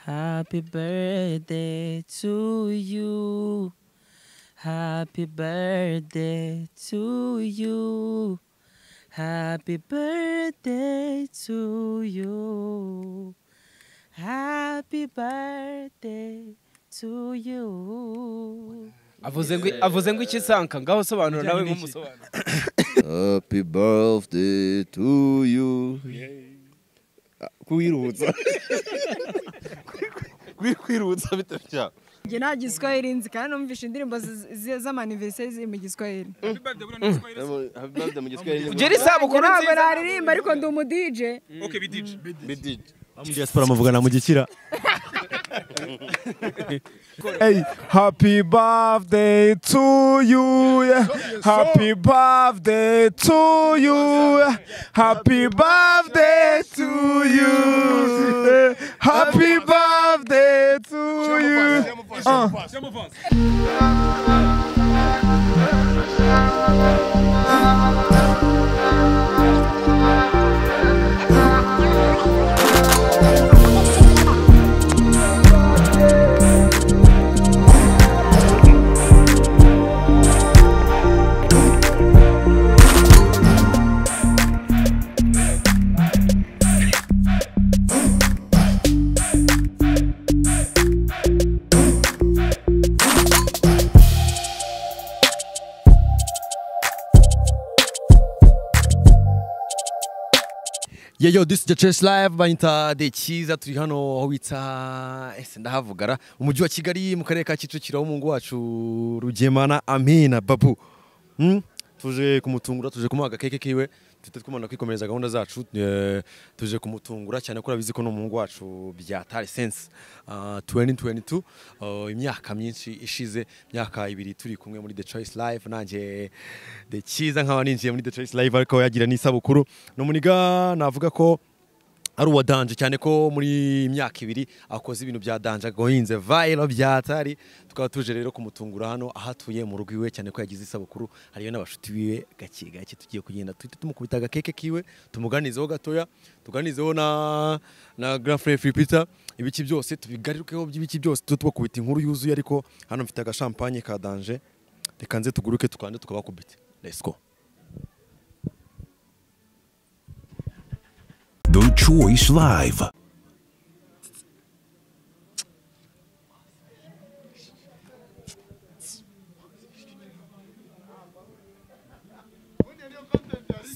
Happy birthday to you. Happy birthday to you. Happy birthday to you. Happy birthday to you. avuze ngo avuze ngo iki sanka ngaho sobanura nawe nk'umusobanuro happy birthday to you kuwirutsa kwirutsa bitabya njye nta giswahili nzi kandi numvishe indirimbo zi- zi- z'amaniveriseri ziri mu giswahili happy birthday mu giswahili ugera isabukuru ntabwo nziza naririmba ariko ndi umudije bidije Muri diaspora muvugana mu gikira Hey, happy birthday to you. yeah. Happy birthday to you. yeah. Happy birthday to you. yeah. Happy birthday to you. Uh. Yeah, yo, this is the Church Live banyita de cyiza turi hano aho wita ese ndahavugara umujyi wa Kigali mu karere ka Kicukiro w'umungu wacu Rugemana Amina Babu hmm? tuje kumutungura tuje kumuha agakeke kiwe tuhita twumana kwikomereza gahunda zacu eh, tuje kumutungura cyane ko urabizi ko ni umuhungu wacu bya tari sense uh, 2022 uh, imyaka myinshi ishize imyaka ibiri turi kumwe muri the choice live nanjye de cyiza nkaba ninjiye muri the choice live ariko yagira n'isabukuru ni umuniga navuga ko ari uwa danje cyane ko muri imyaka ibiri akoze ibintu bya danje agohinze vayiro bya atari tukaba tuje rero kumutungura hano aho atuye mu rugo iwe cyane ko yagize isabukuru hariyo n'abashuti biwe gake gake tugiye kugenda tuhita tumukubita agakeke kiwe tumuganizeho gatoya tuganizeho na na grafre fripita ibiki byose tubigarukeho by'ibiki byose tujye tubakubita inkuru yuzuye ariko hano mfite agashampanye ka danje reka nze tuguruke tukanze tukabakubita let's go The Choice Live.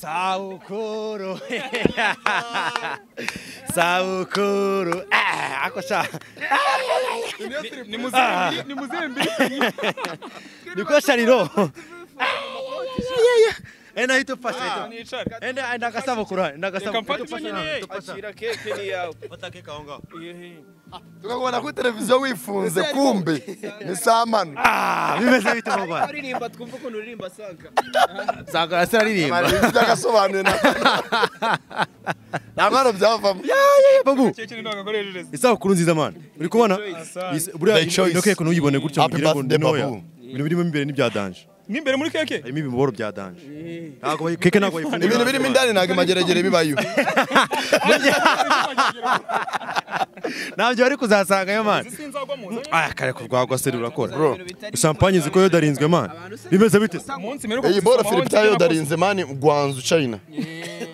Sabukuru Sabukuru Ah, ako siya Nikosa riro Eh nahito pa sa ito Eh na nakasabukuru nakasabukuru tukakubona kuri televiziyo wifunze kumbe ni saa manu Ah bimeze bite mu Rwanda uririmba twumva ukuntu uririmba sanka Sagara siraririmba ibyo byagasobanuye na nta mwana byavamo Babu kintu ntabwo akoresheje isabukuru nziza mana uri kubona Is- buriya The choice. ino keke ntuyibone gutyo Happy mugire ngo birthday, ni ntoya Babu. ibintu birimo imbere ni bya danje nk'imbere muri keke harimo ibiboro bya danje ntabwo bayi- keke ntabwo bayifungura ibintu birimo indani ntabwo imageragere bibayo ntabyo bari kuzasangayo mani sinzagwa mu nzu aya kare kurwagwa se rurakora Bro. champagne ziko yodarinzwe mani bimeze bite munsi mperuka iyi boro kuzisoma, philip wawe yayodarinze mani gwanzu china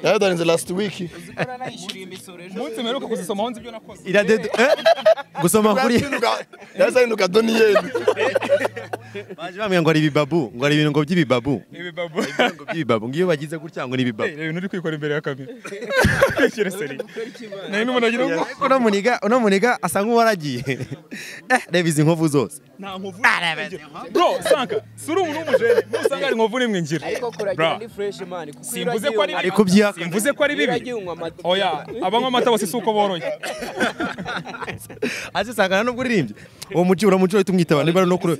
yayodarinze last week munsi mperuka kuzisoma aho nzi ibyo nakoze iradede eh gusoma kuri yahise ahinduka doniyeli baje bambwira ngo ari ibibabu ngo ari ibintu ngo by'ibibabu ibi babo ngo by'ibibabu ngo iyo bagize gutya ngo ni ibibabu reba uri kwikora imbere ya kamera kwikira seri nari n'umuntu agira ngo uno muniga uno muniga asa nk'uwaragiye eh reba izi nkovu zose nta nkovu bro sanka si uri umuntu w'umujene nusanga ari nkovu rimwe ngira ariko Bra. kuragira ni fresh man kuko Simvuze ko ari ari kubyihaka mvuze ko ari bibi uragiye unywa amata oya abanywa amata bose si uko boroye azisangana nubwo uririmbye uwo mujyi uramucyo uhita umwitaba niba ari no kure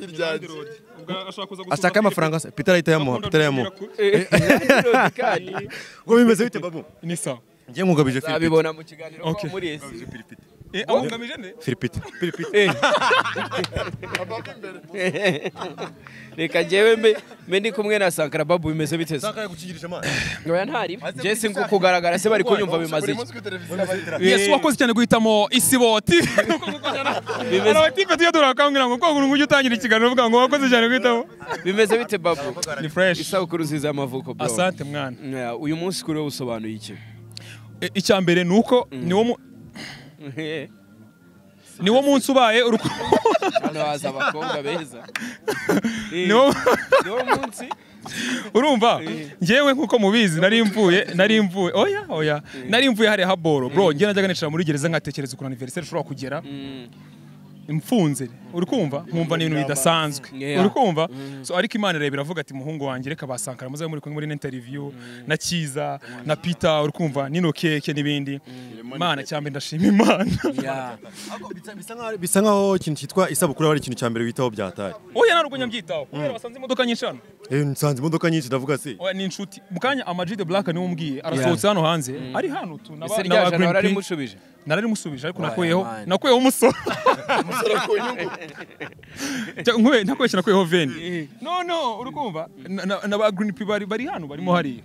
Ubwo ashaka kuza gusuhuza ashaka amafaranga se peter ahita yamuha peter yamuha ngo bimeze bite babu ni sawa ngiye nkugabije filipite abibona mu kiganiro ko Okay. muri esi Eh, abo ngamije nde firipita reka njyewe mbe mbe ndi kumwe na sankara babu bimeze bite se kukigirisha amazi oya ntari jesi ngo kugaragara se bari kunyumva bimaze iki yesu wakoze cyane guhitamo isibo tv hari abatipe tujya turakangurira ngo kwagura ngo ujye utangira ikiganiro uvuga ngo wakoze cyane guhitamo bimeze bite babu ni fresh isabukuru nziza y'amavuko bro asante mwana Yeah, uyu munsi kuri wowe usobanuye iki Eh, icya mbere ni uko niwo mu- niwo munsi ubaye urukundo hano haza abakobwa beza Eh, niwo niwo munsi urumva ngewe nk'uko mubizi nari mvuye nari mvuye oya oya nari mvuye hariya haboro bro njye najyaga nicara muri gereza nkatekereza ukuntu anniversaire ishobora kugera mfunze uri kumva nkumva ni ibintu bidasanzwe Yeah. uri kumva so ariko imana ireba iravuga ati muhungu wanjye reka basankara muzabe muri kumwe muri ino interview na kiza na peter uri kumva nino keke n'ibindi imana cyambere ndashima imana Yeah. bisa nkaho ikintu cyitwa isabukuru ari ikintu cya mbere witaho byataye oya nta rwenya mbyitaho kubera basanze imodoka nyinshi hano eh nsanze imodoka nyinshi ndavuga se Oya, ni inshuti mu kanya Ama G the black niwe umbwiye arasohotse hano hanze ari hano utu na ese ba- rya na ba jana Green warari Pink. mushubije nararimushubije ariko Wabaye nakuyeho amani. nakuyeho umusoro nkwe nakuyeho nakuyeho veni no no urakumva Na- na- na ba green pea bari bari hano barimo hariya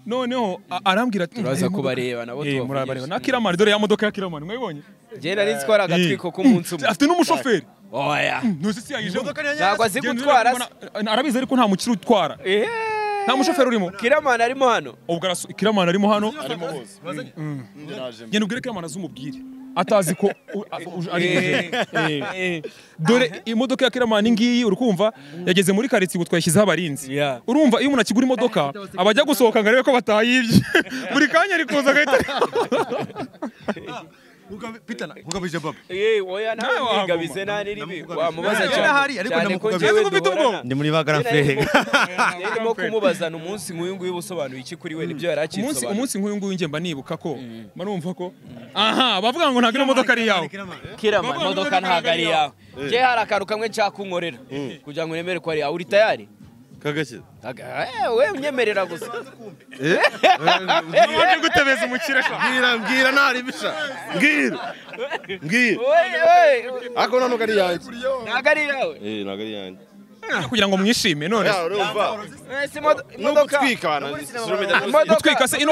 noneho a- arambwira ati turaza "Eh, modoka- kubareba nabo eh, tubavugisha murabareba na kiramani dore ya modoka ya kiramani mwayibonye njye nari nzitwara agatwiko k'umunsi umwe afite n'umushoferi oya ntuzi si yayijemo ntabwo azi gutwara se arabizi ariko nta mukiri utwara Eh, nta mushoferi urimo kiramani arimo hano ubwo araso- kiramani arimo hano naje genda ubwire kiramani azumubwire atazi ko u- a- u- ari Eh. dore imodoka ya kiramani ngiyi urukumva yageze muri karitsiye ubu twayishyizeho abarinzi Yeah. urumva iyo umuntu akigura imodoka abajya gusohoka ngo arebe ko batayibye buri kanya ari kuza agahita nkugabije baba Eh, oya nawe Nawe mwigabize wamubona. nta n'iribi Namugabize. wamubaza Nawe cyane ahari, ariko cyane ko ndamugabize. njyewe Ese ufite duhorana ndi muri bagara Njye fere nari ndimo kumubazana umunsi nk'uyu nguyu ubusobanuye iki kuri we nibyo yari umunsi akisobanura umunsi nk'uyu nguyu njye mba nibuka ko marumva ko aha bavuga ngo ntabwo ino modoka ari iyawe kirama imodoka ntabwo ari yawe njye hari akantu kamwe nshaka unkorera kugira ngo nemere ko ari yawe uri tayari kagashye Aga- eh, we unyemerera gusa waje gutebeza umukire sha mbwira mbwira ntaribisha mbwira mbwira We- we, ariko ntabwo ari yanjye ntabwo ari yawe eh ntabwo ari yanjye kugira ngo mwishime none se. urumva Eh, si imodo- imodoka nugutwika bana Imodoka- gutwika se ino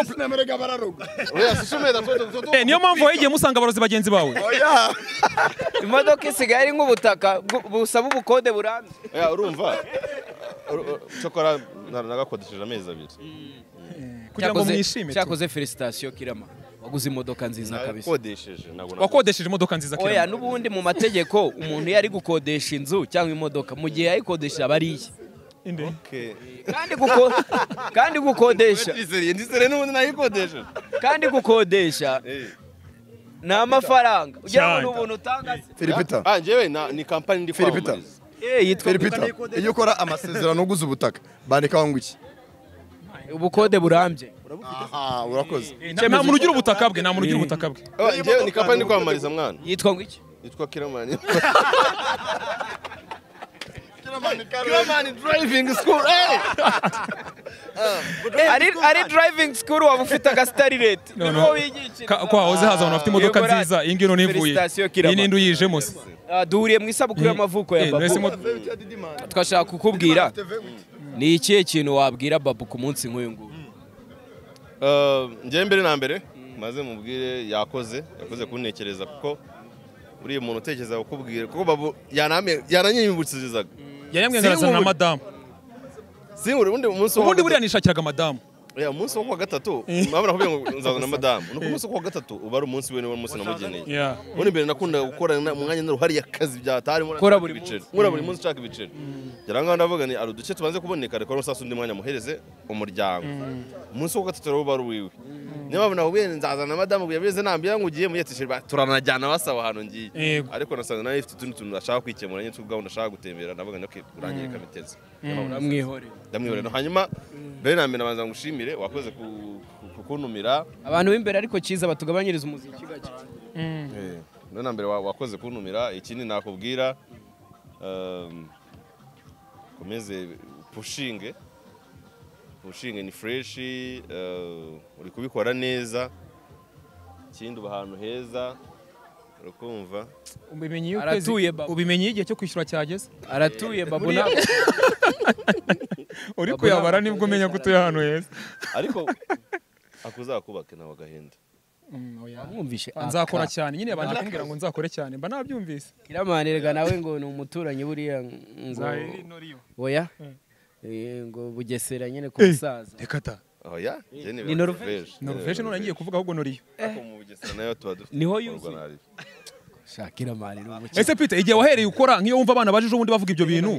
oya sishumeda foto foto Eh, niyo mpamvu wayigiye musanga abarozi bagenzi bawe oya imodoka isigaye ari nk'ubutaka bu- busaba ubukode burambye oya urumva Uru- uru- cyokora na- nagakodesheje amezi abiri kugira ngo Cyakoze- mwishime tu. cyakoze felicitasiyo kirama waguze imodoka nziza kabisa nakodesheje ntabwo nakodesheje wakodesheje imodoka nziza oya kirama n'ubundi mu mategeko umuntu iyo ari gukodesha inzu cyangwa imodoka mu gihe yayikodesha aba ari iye Inde. kandi guko- kandi gukodesha ndizere n'ubundi nayikodesheje kandi gukodesha ni amafaranga ugira ngo ni Cyane. ubuntu utanga se. Filipita, ah njyewe na- ni kampani ndi Filipita. kwamamariza Eh, yitwa Filipita, iyo ukora amasezerano uguze ubutaka, bandikaho ngo iki? ubukode burambye Aha, urakoze. Eh, nta- nta muntu ugira ubutaka bwe nta muntu ugira ubutaka bwe Ah, njyewe ni kampani ndi kwamamariza mwana yitwa ngo iki yitwa kiramani kiramani driving school eh Eh, ari ari driving school waba ufite agasitari reti No, niho no. wigishiriza Ka- kwa hoze haza abantu bafite imodoka Yego, ra- nziza iyi ngiyi none ivuye Felicitasiyo iyi kirama nindi uyijemo se Ah, duhuriye mu isabukuru y'amavuko ya Eh, babu ese imodoka- twashaka kukubwira ni ikihe kintu wabwira babu ku munsi nk'uyu nguyu Uh, njyewe mbere na mbere maze mubwire yakoze yakoze kuntekereza kuko uriya muntu utekereza kukubwira kuko babu yaname- yananyibukirizaga yariyamwengerazana na Sinkubure. madamu sinkuri undi munsi wo ubundi kuwa buriya nishakiraga madamu gatatu- ya umunsi wo kuwa gatatu mama nakubwiye ngo nzaza na madamu nuko umunsi wo kuwa gatatu uba ari umunsi we niwe munsi namugeneye Yeah. ubundi mbere nakundaga gukora na- umwanya n'uruhari y'akazi byatari Ukora buri nkora buri munsi nshaka ibiceri ngerangaho ndavuga ni ari uduce tubanze kuboneka reka n'umusasu undi mwanya muhereze umuryango umunsi wo kuwa gatatu rero uba ari uwiwe niyo mpamvu nakubwiye ngo nzaza na madamu yabize nambwira ngo ugiye muyetesheje turanajyana basaba ahantu ngiye Yego. ariko nasanga nawe ifite utundi tuntu ashaka kwikemura nyine tw'ubwabo ndashaka gutembera ndavuga ni okay urangirika biteze uramwihorera ndamwiborera hanyuma mbere na mbere nabanza ngushimire wakoze ku- ku- kuntumira abantu b'imbere ariko cyiza batugabanyiriza umuziki gake Eh, mbere na mbere wa- wakoze kuntumira ikindi nakubwira um, komeze pushinge pushinge ni fureshi uri kubikora neza ikindi uba ahantu heza ukumva ubimenye ukwezi Aratuye baba. ubimenye igihe cyo kwishyura cyageze aratuye babona uri kuyabara nibwo umenya ko utuye ahantu heza ariko akuzakubake nawe agahenda mwumvishe nzakora cyane nyine yabanje kumbwira ngo nzakore cyane mba nabyumvise kiramanirwa nawe ngo ni umuturanyi buriya ngo oya Eh, ngo bugesera nyine ku musaza Rekata. oya njye ni Ni Norvège. norveshe none ngiye kuvuga ahubwo noriyo ariko mu bugesera nayo tuba dufite Niho ibikorwa yuzuye. nabi. shakira manirwa umukino ese pite igihe wahereye ukora nk'iyo wumva abana baje ejobundi bavuga ibyo bintu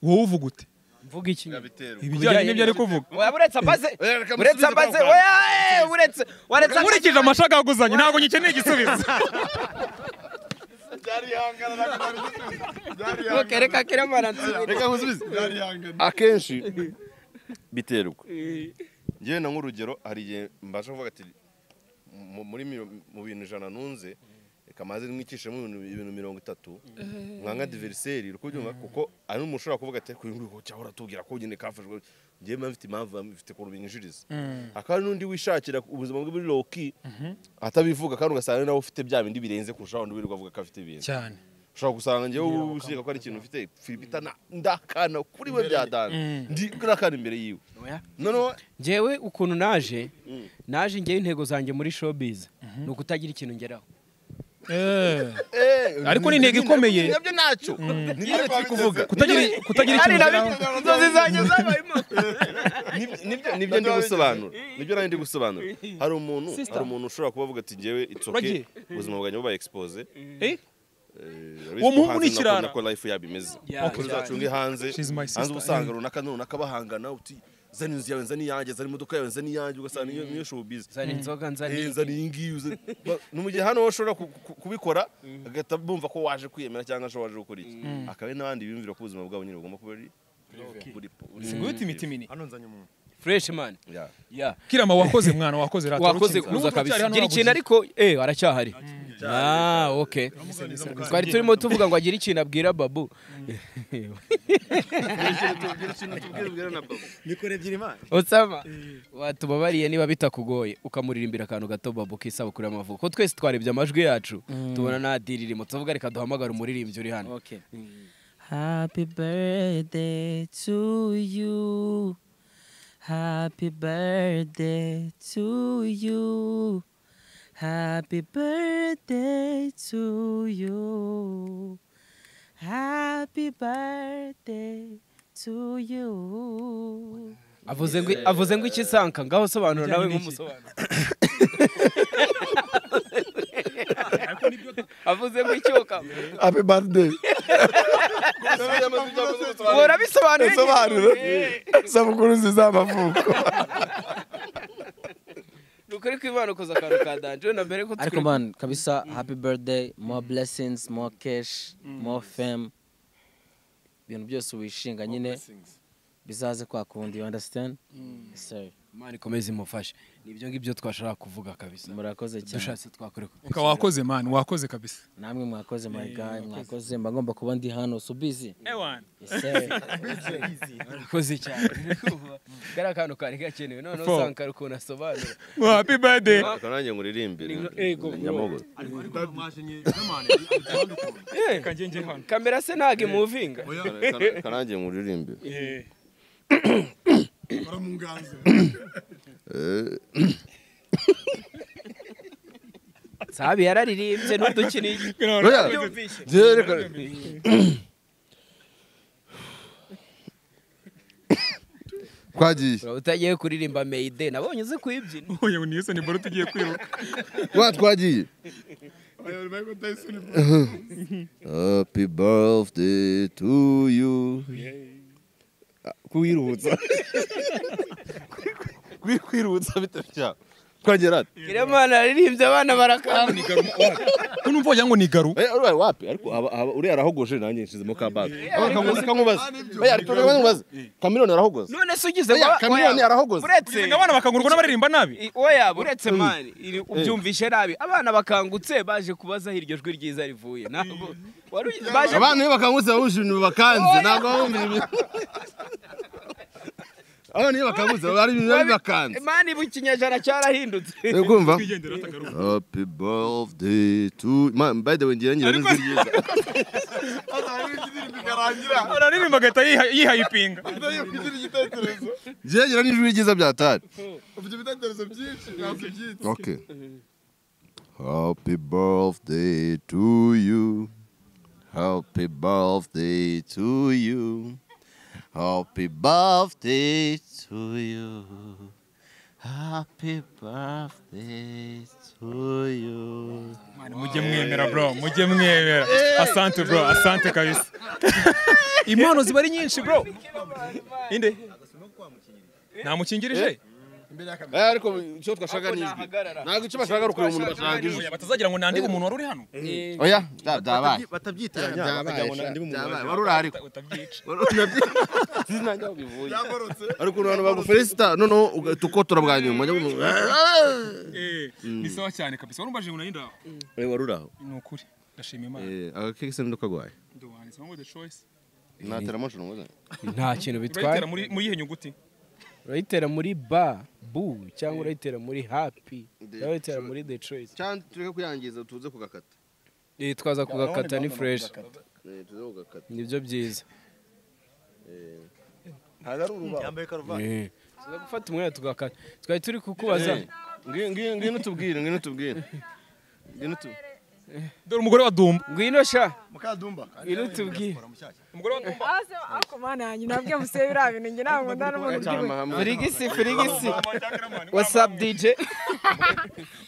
wowe uvuga ute mvuga iki Biterwa. ibijyanye n'ibyo ari kuvuga oya buretse amaze Eh, reka buretse musubize amaze kamo oya eh, buretse waretse nkurikije amashagaguzanye ntabwo ngikeneye igisubizo amaze reka kiramana nsubire Reka nkusubize. akenshi biterwa ngewe na nk'urugero hari igihe mbasha kuvuga ati mu- muri miro- mu bintu ijana ntunze reka maze mwikishemo ibintu- ibintu mirongo itatu nka nka diveriseri uri kubyumva kuko hari n'umuntu ushobora kuvuga ati kuyu nguyu cyangwa uratubwira ko nyine kafashwe ngewe mba mfite impamvu mfite ukuntu binyinjiriza hakaba hari n'undi wishakira ubuzima bwe muri loki atabivuga kandi ugasanga nawe ufite bya bindi birenze kurushaho undi wirirwa avuga ko afite ibintu cyane ushobora gusanga njyewe usiga ko ari ikintu ufite firipita ndakana kuri we byadana ndi nakana imbere yiwe noneho njyewe ukuntu naje naje njyewe intego zanjye muri showbiz ni ukutagira ikintu ngeraho eh, Ariko ni intego ikomeye. nabyo ntacyo nibyo turi kuvuga kutagira kutagira ikintu ugeraho inzozi zanjye zabaye Nib- nibyo nibyo ndi gusobanura nibyo nawe ndi gusobanura hari umuntu hari umuntu ushobora kuba avuga ati njyewe it's okay Uragiye? ubuzima bwawe bubaye expose Eh? uwo muhungu ni ikirara. nako life yabo imeze Yeah, Kuko yeah. uzacunge hanze She's my sister. hanze uba usanga runaka runaka bahangana uti zana inzu yawe nzana iyanjye zana imodoka yawe nzana iyanjye ugasanga niyo niyo showbiz zana inzoga Eh, nzani nzana iyi ngiyi uze Ba- ni mu gihe hano wowe ushobora ku- ku- kubikora agahita bumva ko waje kwiyemera cyangwa se waje gukora iki akaba ari n'abandi biyumvira ko ubuzima bwabo nyine bugomba kuba ari buri Siguti imitimini. fresh man Yeah. yeah kirama wakoze mwana wakoze rata wakoze urukingo. kuza Nubwo kabisa turacyari hano gira ikintu nabuze. ariko eh aracyahari ah okay twari turimo tuvuga ngo agire ikintu abwira babu Osama watubabariye niba bitakugoye ukamuririmbira akantu gato babu k'isabukuru y'amavuko ko twese twarebye amajwi yacu tubona nta diri irimo tuvuga reka duhamagare umuririmbyi uri hano Okay. Happy birthday to you. Happy birthday to you. Happy birthday to you. Happy birthday to you. avuze ngo avuze ngo iki sanka ngaho sobanura nawe nk'umusobanuro avuze ngo icyoka happy birthday uhora bisobanura Sobanura. isabukuru nziza y'amavuko ni ukuri kw'imana ukoze akantu ka danje na mbere ko Ariko man, kabisa happy birthday, more blessings, more cash, more fame. Ibintu byose wishinga nyine bizaze kwa kundi, you understand? Yes, sir. imana ikomeze imufashe nibyo ngibyo twashaka kuvuga kabisa murakoze cyane dushatse twakore Uka wakoze mwana wakoze kabisa namwe mwakoze my guy mwakoze mba ngomba kuba ndi hano so busy Yes, sir. urakoze cyane kariya kantu kari gakenewe noneho Four. usanga hari ukuntu asobanura happy birthday reka nanjye nkuririmbire Ego. nyamogo kanjye hano kamera se ntabwo imuvinga reka nanjye nkuririmbire sabi yararirimbye n'udukiniye Byumvishe. twagiye Uraba utagiye kuririmba meyide nabonye uzi kuyibyina uyu ni Yusoni Bolt ugiye kwiruka wa twagiye happy birthday to you kuwirutsa kwirutsa bitabya twagera ati kiremana yararirimbye abana barakamba unumva wagira ngo ni garu Eh, uri wapi ariko aba- aba- uriya arahogoje nanjye nshizemo kabaka kamuzi kamubaza oya ariko reka nkubaze kamiriyoni arahogoze none se ugize Oya, wa- Chameleone oya, arahogoze. uretse Ugize ngo abana bakangurwa n'abaririmba nabi I- oya uretse mani iri- ubyumvishe nabi abana bakangutse baje kubaza aho iryo jwi ryiza rivuye ntabwo wari ugi- baje abana iyo bakangutse bawushimye bakanze ntabwo bawumvira abana iyo bakabuze baba ari ibintu biba bibakanze mani ibu ikinyejana cyarahindutse uri kumva twigendera atagaruka happy birthday to Man, by the way ngira ngira n'ijwi ryiza araririmba agahita yiha- yihayipinga ngira ngira n'ijwi ryiza bya tari okay happy birthday to you happy birthday to you happy birthday to you happy birthday to you mujye mwemera bro mujye mwemera asante bro asante kabisa impano ziba ari nyinshi bro inde namukingirije ariko icyo twashaka ni ijwi ntabwo icyo bashaka ari ukureba umuntu bashaka ijwi Oya, batazagira ngo nandike umuntu wari uri hano oya bya- byabaye Batabyitiranya. byabaye wari urahari utabyica ariko abantu bagufelicita noneho ugahita ukotora bwa nyuma ujya mu- Eh, ni sawa cyane kabisa warumbaje ngo nari ndaho Eh, wari uraho ni ukuri ndashima imana agakeke se ndakagwaye nduwani somo the choice natera amashuri ngo nta kintu bitwaye urayitera muri muri yihe nyuguti urayitera muri ba bu cyangwa urayitera muri happy urayitera muri the choice cyangwa tureke kuyangiza tuze kugakata Eh, twaza kugakata ni fresh Eh, tuze kugakata nibyo byiza Eh. tuza gufata umwanya tugakata twari turi kukubaza Eh. Ngi- ngi- ngwino tubwire ngwino tubwire ngwino tu dore umugore wa dumba ngwino sha ngwino tubwire umugore wa dumba Aso ako mana nyi nabwe museye bira bintu ngi ntabwo ndanabona uburyo bwe. furigisi furigisi wasapu dije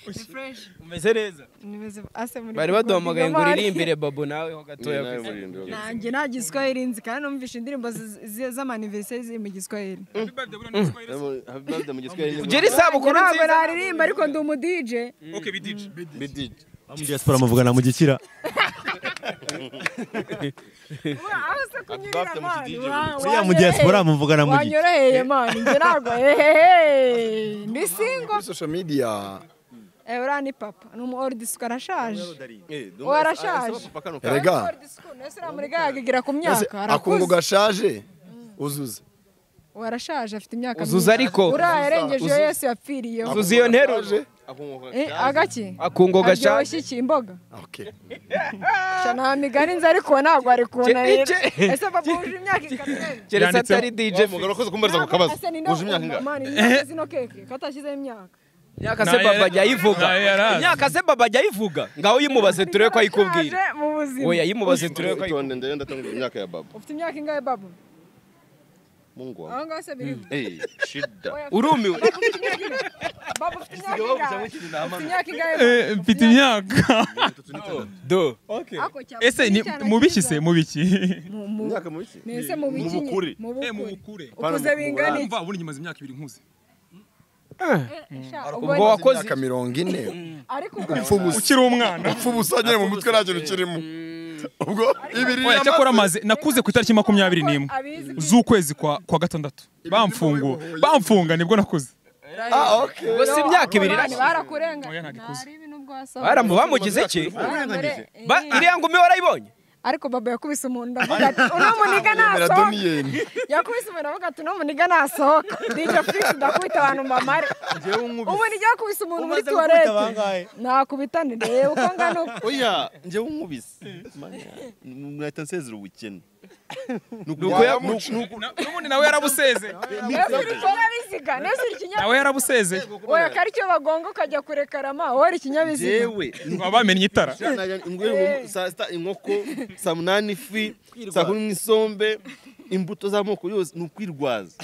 Ni fresh. umeze neza Nimeze ase muri bari baduhamagaye ngo uririmbire babu nawe ho gatoya ku isi. Nanjye nta giswahili nzi kandi numvisha indirimbo zi- zi- z'amaniveseri ziri mu giswahili. ugere isabukuru Ntabwo nziza naririmba ariko ndi umu DJ. okay bidije Abo muri diaspora muvugana mu gikira. Ura, aho se kunyurira man. Wa- Buriya mu diaspora muvugana mu gikira. Wanyoroheye man. Nge ntabwo hehehe. Ndi single. kuri social media Eh, uriya ni papa. Ni umu old school arashaje. Uwo arashaje. Erega. Uwo old school, ese uriya muri gaga igera ku Ese myaka. akungu Arakuze. gashaje uzuze Uwo arashaje afite imyaka uzuza myinshi. ariko Uriya yarengejeho Yesu yapfiriyeho. uzuza iyo ntero Eh, agaki? akungo gashaje Aryoshye iki imboga? okay Sha nta migani nzi ariko uwo ntabwo ari kunanira. Icyo- icyo- Ese papa wuje imyaka ikamenye. keretse Yanditseho. atari dije urakoze kumbariza ako kabazo uje imyaka ingahe Zino keke katashyizemo imyaka. imyaka se baba ajya ayivuga Nayo yarazi. imyaka se baba ajya ayivuga ngaho uyimubaze turebe ko ayikubwira Arashaje mu buzima. oya yimubaze turebe ko itonde ndebe ndatanga imyaka ya baba Ufite imyaka ingahe babu? mungu wawe Aho ngaho se biriho. eh shida Oya, ayi- urumiwe ufite imyaka ingahe? Babu ufite imyaka ingahe? Ufite imyaka ingahe? mfite imyaka do Ako cyaba ese ni icyana mubiki cyiza. se mubiki Mu- mu- imyaka mubiki Ese mu biki nyine? bukure. Mu bukure. bukure Ukuze bingana iki? ubundi nyimaze imyaka ibiri nkuze Sha, ubwo ubwo wakoze imyaka mirongo ine ariko ubwo ukiri umwana upfa ubusa nyine mu mutwe nta kintu kirimo ubwo ibiri oya cyakora amaze nakuze ku itariki makumyabiri n'imwe abizi z'ukwezi kwa kwa gatandatu bamfunguye bamfunga nibwo nakuze ubwo si imyaka ibiri Abana barakurenga Oya, ntabwo ikuze. Ntari ibintu bwasohoye. baramu bamugize iki Barangije. Ba- iriya ngumi warayibonye ariko baba yakubise umuntu ndavuga ati uno muniga nasohoka doniyeni yakubise umuntu avuga ati uno muniga nasohoka dj fix ndakubita abantu mbamare ubu nijya yakubise umuntu muri tuwarete nakubitane reba uko angana uko oya njyewe unkubise mwahita nsezera ubukene n'ubundi nawe yarabusezeye ese uri ikinyabiziga nese uri nawe ikinyabiziga yarabusezeye oya ko aricyo bagonga ukajya kurekarama wowe uri ikinyabiziga yewe baba bamenye itara ingwe saa sita inkoko saa munani ifi saa kumi mu isombe imbuto z'amoko yose ni ukwirwaza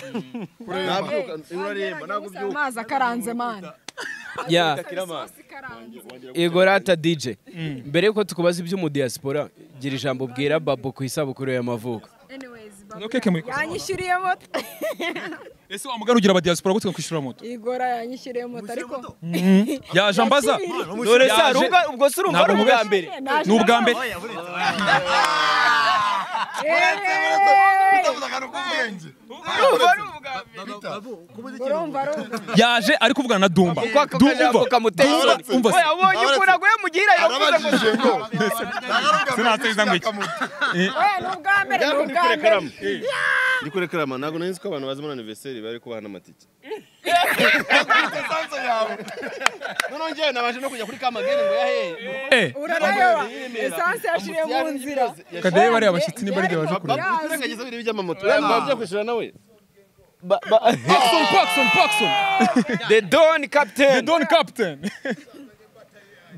ntabyuka uraremba ntabwo Ubusa ubyuka amazi akaranze mani ya isosi ikaranze igorata dije mbere yuko tukubaza iby'umudiyasipora gira ijambo ubwira babo ku isabukuru y'amavuko anyways No cake muri- yanyishyuriye moto ese wa mugari ugira abadiyasipora gutwe kwishyura moto igora yanyishyuriye moto ariko yaje ambaza dore Yaje- sa ruga ubwo si urumva Ntabwo ari ubwa mubeshya. mbere ni ubwa mbere urumva ari ubwa mbere urumva urumva yaje ari kuvugana na dumba kuko ako Dumba, kajambo umva. kamuteye Dumba, isoni umva se. oya ubonye ukuntu aguye mu gihirahiro kuza ngo arabajije ngo sinateza ngo iki oya ni ubwa mbere ni ubwa mbere ndi kuri karama ntabwo nari nzi ko abantu bazi muri aniveriseri bari kubaha n'amatike noneho njyewe nabanje no kujya kuri kamagare ngo yahe Eh, urarayoba esanse yashiriye mu nzira Kadebe bariya bashyitsi ni barya baje kureba. bakurengagiza biri by'amamoto baba byakwishyura nawe Paxson, Paxson, Paxson. The Don Captain. Don Captain.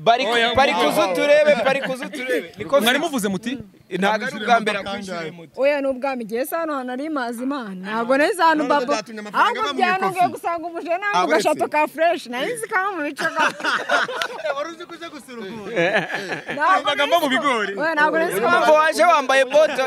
Bari Oh, yeah, bari wow. kuzuturebe, bari kuzuturebe. Niko Mwari muvuze muti ntabwo ari ubwa mbere akwishyuye moto. oya n'ubwami igihe se hano hantu ari mazi imana ntabwo neza hano None babo ndatunga amafaranga ahubwo ava mu byano ikofi. ngiye gusanga umujura ntabwo Abaretse. gashato ka fureshi nari nzi kaba mu bice ga wari uzi ko uje gusura ukuntu ntabwo amagambo mu bigori. oya ntabwo nari nzi Ntabwo kaba waje wambaye bote.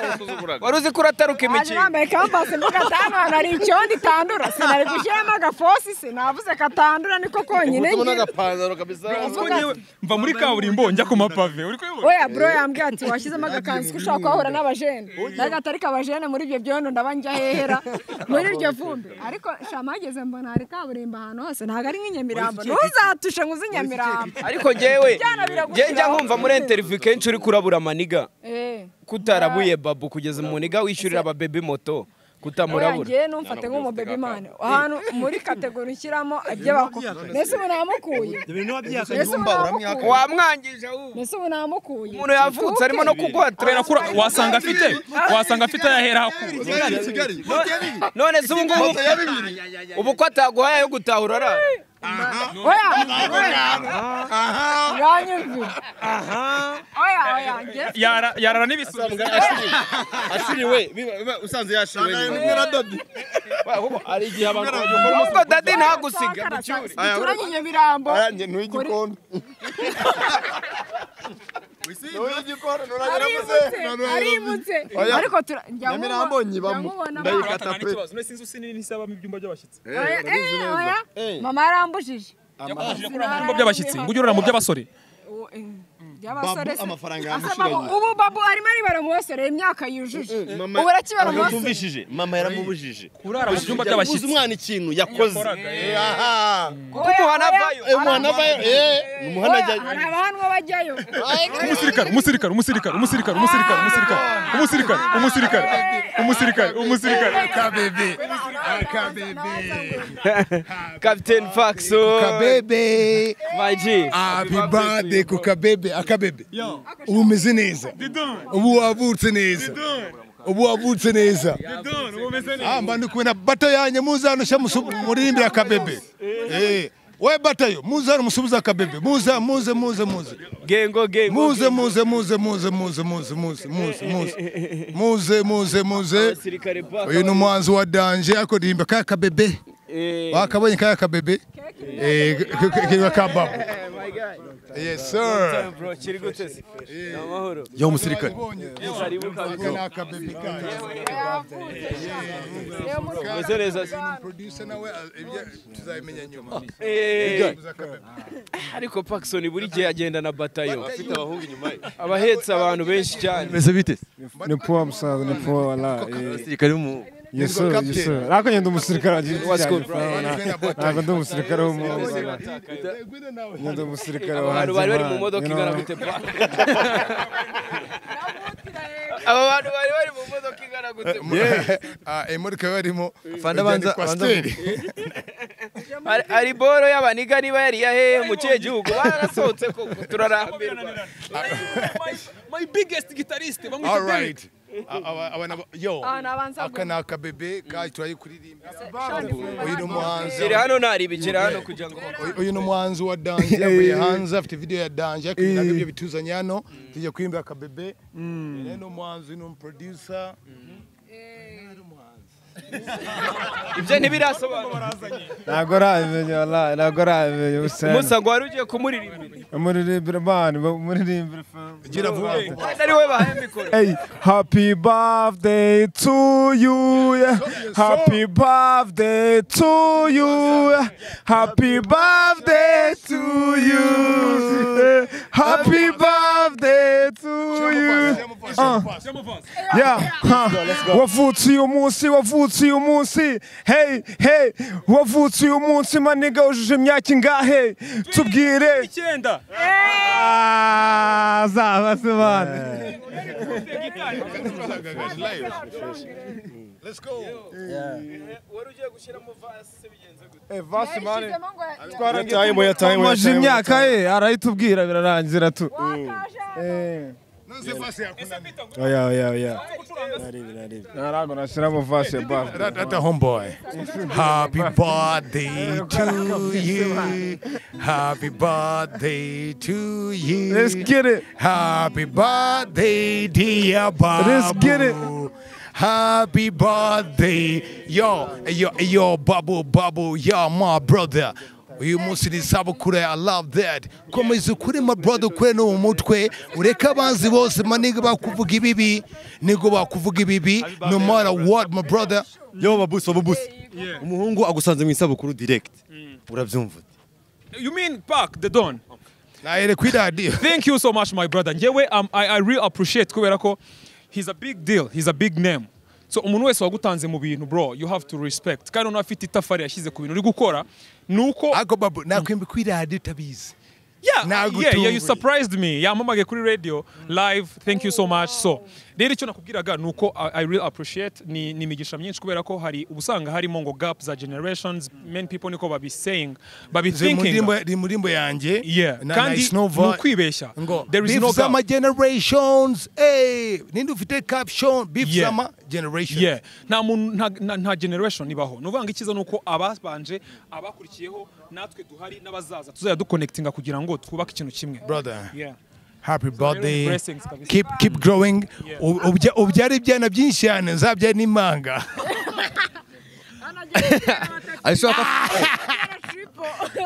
Wari uzi ko urataruka Aje imikino. nambaye kambasi mvuga ati hano hantu hari icyondo itandura sinari gushyiramo agafosi sinavuze katandura niko konyine ubu ngira n'agapantaro kabisa Ubwo njyewe mva muri kaburimbo njya ku mapave. Uri kuyibona? oya bro yambwiye ati washyizemo agakanzu ko ushobora kuhahura n'abajene ndaga atari abajene muri ibyo byondo ndaba njya hehera muri iryo vumbi ariko shama hageze mbona hari kaburimbo ahantu hose ntabwo ari nk'inyamirambo ntuzatushe ngo uzi inyamirambo Ariko njyewe, Byana biragushiraho. njye njya nkumva muri interview kenshi uri kurabura maniga. Eh, Kutarabuye babu kugeza muniga wishyurira ababebe moto. oya Kutamurabura. njyewe ntumfate nk'umubebe imana ahantu muri kategori ushyiramo ibyo bakora mbese ubu namukuye mbese ubu namukuye Wamwangije ahubwo. mbese ubu namukuye Umuntu yavutse arimo no kuguhatira. Kubera ko ura- wasanga afite wasanga afite ayahera hakuru. kigali kigali moto ya bibiri None se ubu ngubu moto ya bibiri ubu ko ataguhaye yo gutaha urara. oya yanyumvira oya oya njye Yara- Yarara n'ibisubizo. ashiriwe biba- biba usanze yashiriwe Nari nyine. kumwe na dodi Ba- kuko hari igihe abantu Ahubwo dadi ntagusiga mu cyuri. Aya, turanye inyamirambo aya njye ntuye igikona ntuye igikona nturagera muze arimutse arimutse Oya. ariko tura- njya Nyamirambo nkubo- nyibamo. njya nkubona Ndayikata. Nta n'ikibazo. None sinzi usinini nisaba mu byumba by'abashyitsi. ba- oya, eh, oya. mama yarambujije Mu byumba by'abashyitsi. Ngo ujye urara mu by'abasore. Uwo, eh, by'abasore se- amafaranga Asa yamushiranye. babu- ubu babu arimo aribara mu basore imyaka yujuje ubu arakibara mu basore tumvishije mama yaramubujije Kurara mu byumba Yabuze by'abashyitsi. umwana ikintu yakoze Oya, umuhana oya. avayo. Hari umuhana aba- avayo eh umuhana oya, ajya hari abahanwa bajyayo umusirikare umusirikare umusirikare umusirikare umusirikare umusirikare umusirikare umusirikare umusirikare umusirikare Captain Faxo. kabebe My G. happy birthday ku kabebe akabebe ubu umeze neza ubu wavutse neza ubu wavutse neza Ah, mba ndi kubona bato yanjye muze hano sha musu- muririmbire akabebe Eh, we batayo muze hano musubize akabebe muze muze muze muze Gengo game. muze muze muze muze muze muze muze muze muze muze muze muze Sirikare uyu ni umuhanzi wa danje ariko ririmba kaya kabebe Eh. wakabonye kaya kabebe Eh, k- k- kiba kababu yes sir Bro, kiri gute se? Amahoro. yo musirikare Aka ni akabebe kayo. Meze neza se? Producer nawe ah, ibyo tuzabimenya nyuma Eh. Tuza akabebe. Ariko Paxson buri gihe agenda na batayo. Afite abahungu inyuma ye. Abahetse abantu benshi cyane. meze bite ni poa musaza ni poa wala eh, musirikare mu yesu yesu ariko nyenda umusirikare What's good, bro? ntabwo ndi umusirikare w'umuhoza nyenda umusirikare wa Abantu bari bari mu modoka ingana Hanzimana, you gute know. pa? Aba bantu bari bari mu modoka ingana gute? pa? Ah, imodoka barimo Fanda banza- banza kwasiteri Ari- Ari boro y'abaniga niba yari ya hehe mu kihe gihugu barasohotse koko turarambirwa. my biggest guitarist bamwita all right Ah, aba- aba nabo- yo Abantu abanza aka ni akabebe kayo turayikuririmba uyu ni Kiri umuhanzi hano ntaribikira hano kugira ngo Uyu- uyu ni umuhanzi wa danje yavuye hanze afite video ya danje ariko ibintu nabyo bituzanye hano tujya kwimbira akabebe rero ni umuhanzi ni umuproducer ibyo ntibirasobanura. ntabwo arabimenya wala ntabwo arabimenya Musa ubusana ngo wari ugiye kumuririmbira. muririmbire mani muririmbire fam gira vuba Kandi ari we bahaye mikoro. Hey, happy birthday to you. yeah. Happy birthday to you. yeah. Happy birthday to you. yeah. Happy birthday to you. wavutse uyu munsi wavutse uyu munsi hey hey wavutse uyu munsi maniga wujuje imyaka ingahe tubwire icyenda zaba se bana amaze imyaka ye arayitubwira birarangira tu oya oya oya ntarabwo nashyiramo vase ya bafo Rata homeboy. Happy birthday to you. Happy birthday to you. Let's get it. Happy birthday, dear Babu. Let's get it. Happy birthday, yo, yo, yo, Babu, Babu, yo, my brother. uyu munsi ni isabukuru ya love that komeza ukuri ma brother ukure no mu mutwe ureke abanzi bose maniga bakuvuga ibibi nigo bakuvuga ibibi no matter what my brother yo babusi babusi umuhungu agusanze mu isabukuru direct urabyumva You mean Park the Don? Nahere kwida Thank you so much my brother. Njewe um, I, I really appreciate kubera ko he's a big deal, he's a big name. So umuntu wese wagutanze mu bintu bro, you have to respect. Kandi umuntu afite itafari yashyize ku bintu uri gukora nuko Ako babu nakwembe kwiradi utabizi. Yeah, yeah, yeah, Nagutunguye. you surprised me. Yampamagaye kuri radio live. Thank you so much. So, rero icyo nakubwiraga ni uko I, I really appreciate ni ni imigisha myinshi kubera ko hari ubusanga harimo ngo gap za generations, many people niko babi saying, babi Nze mu thinking. ndirimbo- Ndi mu ndirimbo yanjye. Yeah, na kandi Nice Nova. ni ukwibeshya. Ngo, There is beef no za gap. ama generations. Hey, ninde ufite caption beef Yeah. zama generation. Yeah. nta muntu nta- nta- nta generation ibaho ni ukuvuga ngo icyiza ni uko ababanje abakurikiyeho natwe duhari n'abazaza tuzajya duconnectinga kugira ngo twubake ikintu kimwe Brother. Yeah. Happy birthday. blessings kabisa. Keep keep growing. U- ubya- Ubyara ibyana byinshi cyane nzabyara n'imanga. Arashaka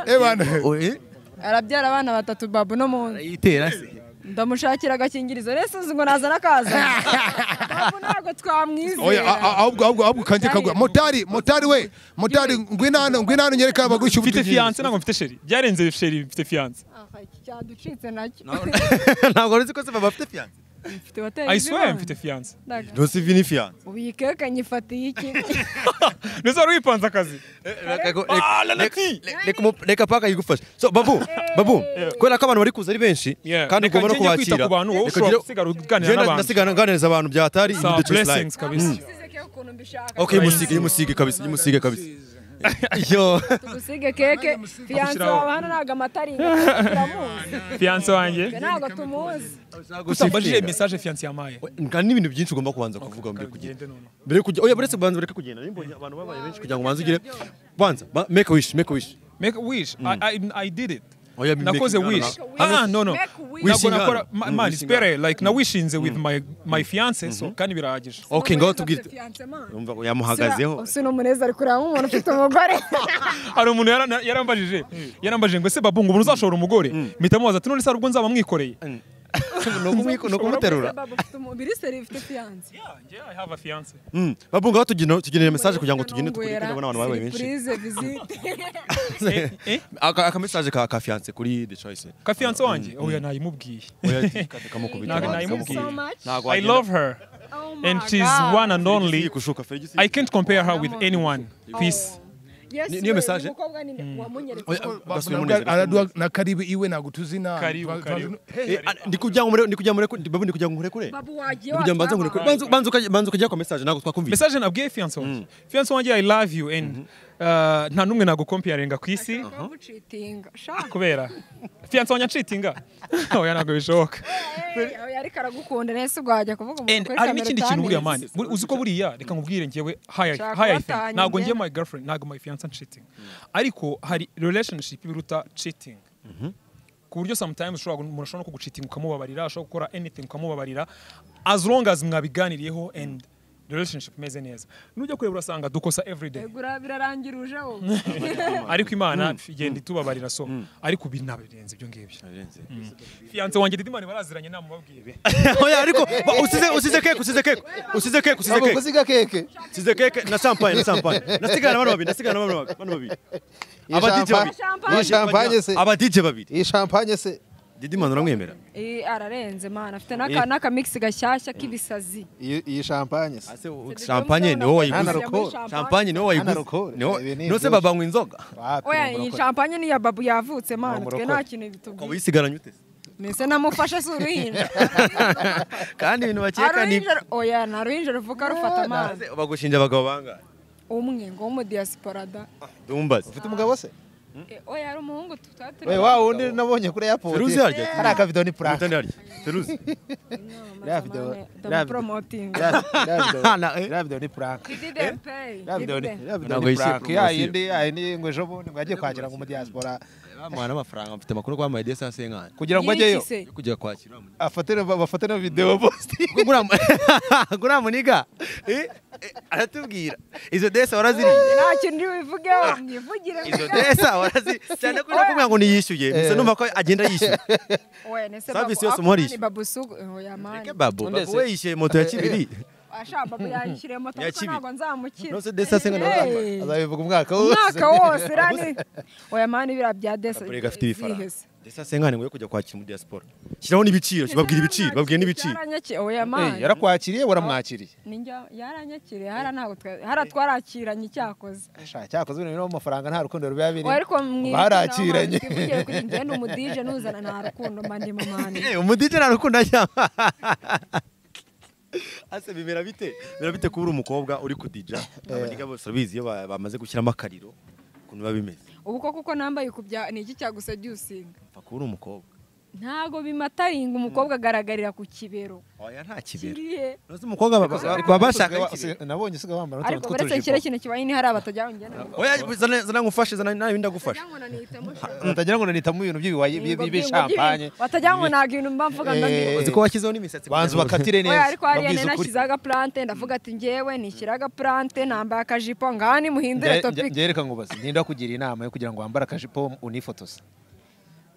Eh bana. arabyara abana batatu babu no mu nzu yitera se ndamushakira agakingirizo rero sinzi ngo nazana akaza babu ntabwo Oya a- twamwizera a- ahubwo ahubwo ahubwo kanje kagwa. Motari, motari we. Motari ngwino hano, ngwino hano nyereka abagurisha mfite ubutugizi. fiance ntabwo mfite sheri byarenze sheri mfite fiance Aha, iki cyaducitse nacyo ntabwo uzi ko se baba bafite fiyanse mfite hoteli I swear z'ibanze. mfite fiance Ndaga. ntusi vi ni fiyanse ubu iyi keke nyifatiye iki ndetse wari wipanze akazi reka paka yigufasha so babu babu kubera ko abantu bari kuza ari benshi Yeah. kandi Reka ugomba no njye njye kwita kubakira ku bantu, wowe Reka ushobora ugire- gusigara uganira Njye na- n'abantu. ndasigara nganiriza abantu byatari Sawa, ibyo Just blessings Live. kabisa. Mm. Okay, musige, musige kabisa, musige kabisa. Yo. tugusige keke fiyanse Ushyiraho. wawe hano ntabwo amata ari inga turamuzi fiance wanjye twe ntabwo tumuzi utambajije message fiance yamaye Nka n'ibintu byinshi ugomba kubanza kuvuga mbere kujya. Mbere kujya, oya buretse kubanza bureke kugenda. Nimbonye abantu babaye benshi kugira ngo banze ugire. Banza, ba- make a wish, make a wish. make a wish I, I, I did it Oya, make- nakoze no, no, no. wish Hano- ah no no Make a wish. ntabwo nakora Wishing ma- hano. man Mm, wishing espere hano. like na wishinze with my my fiance so kandi birahagije Okay, ngaho tubwire. fiyanse man Umva yamuhagazeho. si n'umunezero ari kureba nk'umuntu ufite umugore hari umuntu yara- yarambajije yarambajije ngo ese babu ngo umuntu uzashobora umugore mpita mubaza ati none se hari ubwo nzaba mwikoreye ni ukumuterura. Babu ufite umubiri seri ufite fiyanse I have a fiance Mm. Babu ngaho tugenera tugenera message kugira ngo tugende tukore Nongwera, n'abantu babaye benshi. surprise, visite Aka aka message ka ka fiance kuri The Choice. ka fiance wanjye oya nayimubwiye Oya, kate kamukubita. Ntabwo abanza, nayimubwiye kamukubita. Ntabwo I wagenda- love her and she's God. one and only Kushuka, Fergie, si- I can't compare her with anyone peace Yes, Ni- wewe, niyo message? umukobwa ni- wamunyeretse Oya, ko- gasubira mu Nabwo nzira. aradua na karibu iwe ntabwo tuzi na Karibu, twa- twa- karibu. Eh, ah, ndi kugira ngo mure- ndi kugira ngo mure- ndi- babu, ndi kugira ngo nkore kure. Babu wagiye Ndi kugira ngo banze nkore kure. wataba. Banze- banze ukajya- banze ukajya kwa message ntabwo twakumvise. message nabwiye fiance wanjye fiance wanjye I love you and uh, nta n'umwe nagukomparinga ku isi Wamucitinga. Sha, kubera fiance wanjye ancitinga oya ntabwo bishoboka eh, oya, ariko aragukunda nese wajya kuvuga umuntu and kuri harimo kamera ikindi kintu buriya utanizi. mani buri- uzi ko buriya reka nkubwire njyewe Nshaka hayayifeng kubatanya ntabwo njye njye. my girlfriend ntabwo my fiance cheating ariko hari relationship biruta cheating ku buryo sometimes ushobora umuntu ashobora no kugucitinga ukamubabarira ashobora gukora anything ukamubabarira as long as mwabiganiriyeho and relationship imeze neza nujya kureba urasanga dukosa everyday Ego, ura- birarangira uje wowe. ariko imana igenda itubabarira so ariko ubu ntabirenze ibyo ngibyo Mm. fiance wanjye didimani baraziranye namubabwiye Oya, ariko ba- usize usize keke, usize keke. Usize keke, usize Babu keke. kuziga keke. Size keke na champagne na champagne. Nasigana na bano babiri, nasigana na bano babiri, bano babiri. Iyi Aba DJ champagne- babiri. Iyi champagne se. Aba DJ babiri. Iyi champagne se. didimana uramwemera Eh, ararenze mana afite n'aka- n'akamikisi gashyashya k'ibisazi Iyi iyi champagne se. champagne ni wowe Hana wayiguze rokore. champagne ni wowe Hana wayiguze rokore. ni wowe Ibi ni nose ibyuzi. babanywa inzoga oya iyi champagne ni iya babu yavutse mana twe umurokore. nta kintu bitubwiye wisigaranye ute mbese namufashe si uruhinja kandi ibintu bakeka ni aruhinja oya nta ruhinja ruvuga rufata amazi bagushinja abagabo bangahe umwe ngo w'umudiyasiporada dumbaze ufite umugabo se oya ari umuhungu tutari We wa wundi nabonye kuri airport. Feruzi harya? Hari akavido ni plaque. Mutoni harya? Feruzi. Iriya video- iriya video- ndamupromoting iriya- iriya video- iriya video ni plaque. didn't pay Iriya video ni- iriya video Ntabwo ni yishyuye plaque. Ya poromosiyo. yindi ya yindi ngo ejo bundi mwagiye kwakira ngo mu diaspora bamuha n'amafaranga mfite amakuru ko bamuhaye desanse y'inkanyi Kugira ngo ajyeyo? Yiki se? yo kujya kwakira afatire bafatire video post. gura muniga Eh, eh, aratubwira izo desa waraziriye nta kintu uri buvugeho mwivugire izo desa warazi cyane ko nakubwira ngo niyishyuye gusa numva ko agenda yishyuye oya nese Service babu yose ako umuhora ni ishyura. babu sugu oya mani babu babu we yishyuye moto ya kibiri asha babu yayishyiriye moto Ya kuko Kibi. ntabwo nzamukira Nose desa se ngo Hey. ntazambara. Azabivuga umwaka wose. umwaka wose irani oya mani biriya bya desa Burega afite ibifaranga zihese. desanse y'inkanyi ngo yo kujya kwakira muri diaspora shyiraho n'ibiciro babwira ibiciro babwira n'ibiciro Yaranyaki- oya mani yarakwakiriye waramwakiriye ninjya yaranyakiriye hara ntabwo twa- hara twarakiranye icyakoze Sha cyakozwe rero amafaranga nta rukundo ruba biri. Oya, ariko mwibuke barakiranye. naho mani, twivugiye kuri njye ni umudije ntuzana nta rukundo mba ndimo mani Eh, umudije nta rukundo ajyamo ase bimera bite bimera bite kuba uri umukobwa uri kudija abaniga bose urabizi iyo ba- bamaze gushyiramo akariro ukuntu biba bimeze ubu koko ko nambaye kubya ni iki cyagusedusinga mfa kuba uri umukobwa ntago bimataringa umukobwa agaragarira ku kibero oya nta kibero kiriye Nose umukobwa baba- baba bashaka nabonye usiga wambara ariko uretse kiriya kintu kibaye ni hariya batajyaho njya nabo oya zana zana ngufashe zana nawe ndagufasha batagira ngo nanitamo ibintu by'ibiwayi Ngo by'ibi byingo champagne. byingo, batagira ngo ntabwo ibintu mba mvuga ngo ndi uzi ko washyizeho n'imisatsi Banza bakatire neza. oya ariko hariya babwize nari ukuri. nashyizeho agaplante ndavuga ati njyewe nishyira agaplante nambaye akajipo ngaha nimuhindure Nge- topiki nge- reka ngubaze ndinda kugira inama yo kugira ngo wambare akajipo unifotoze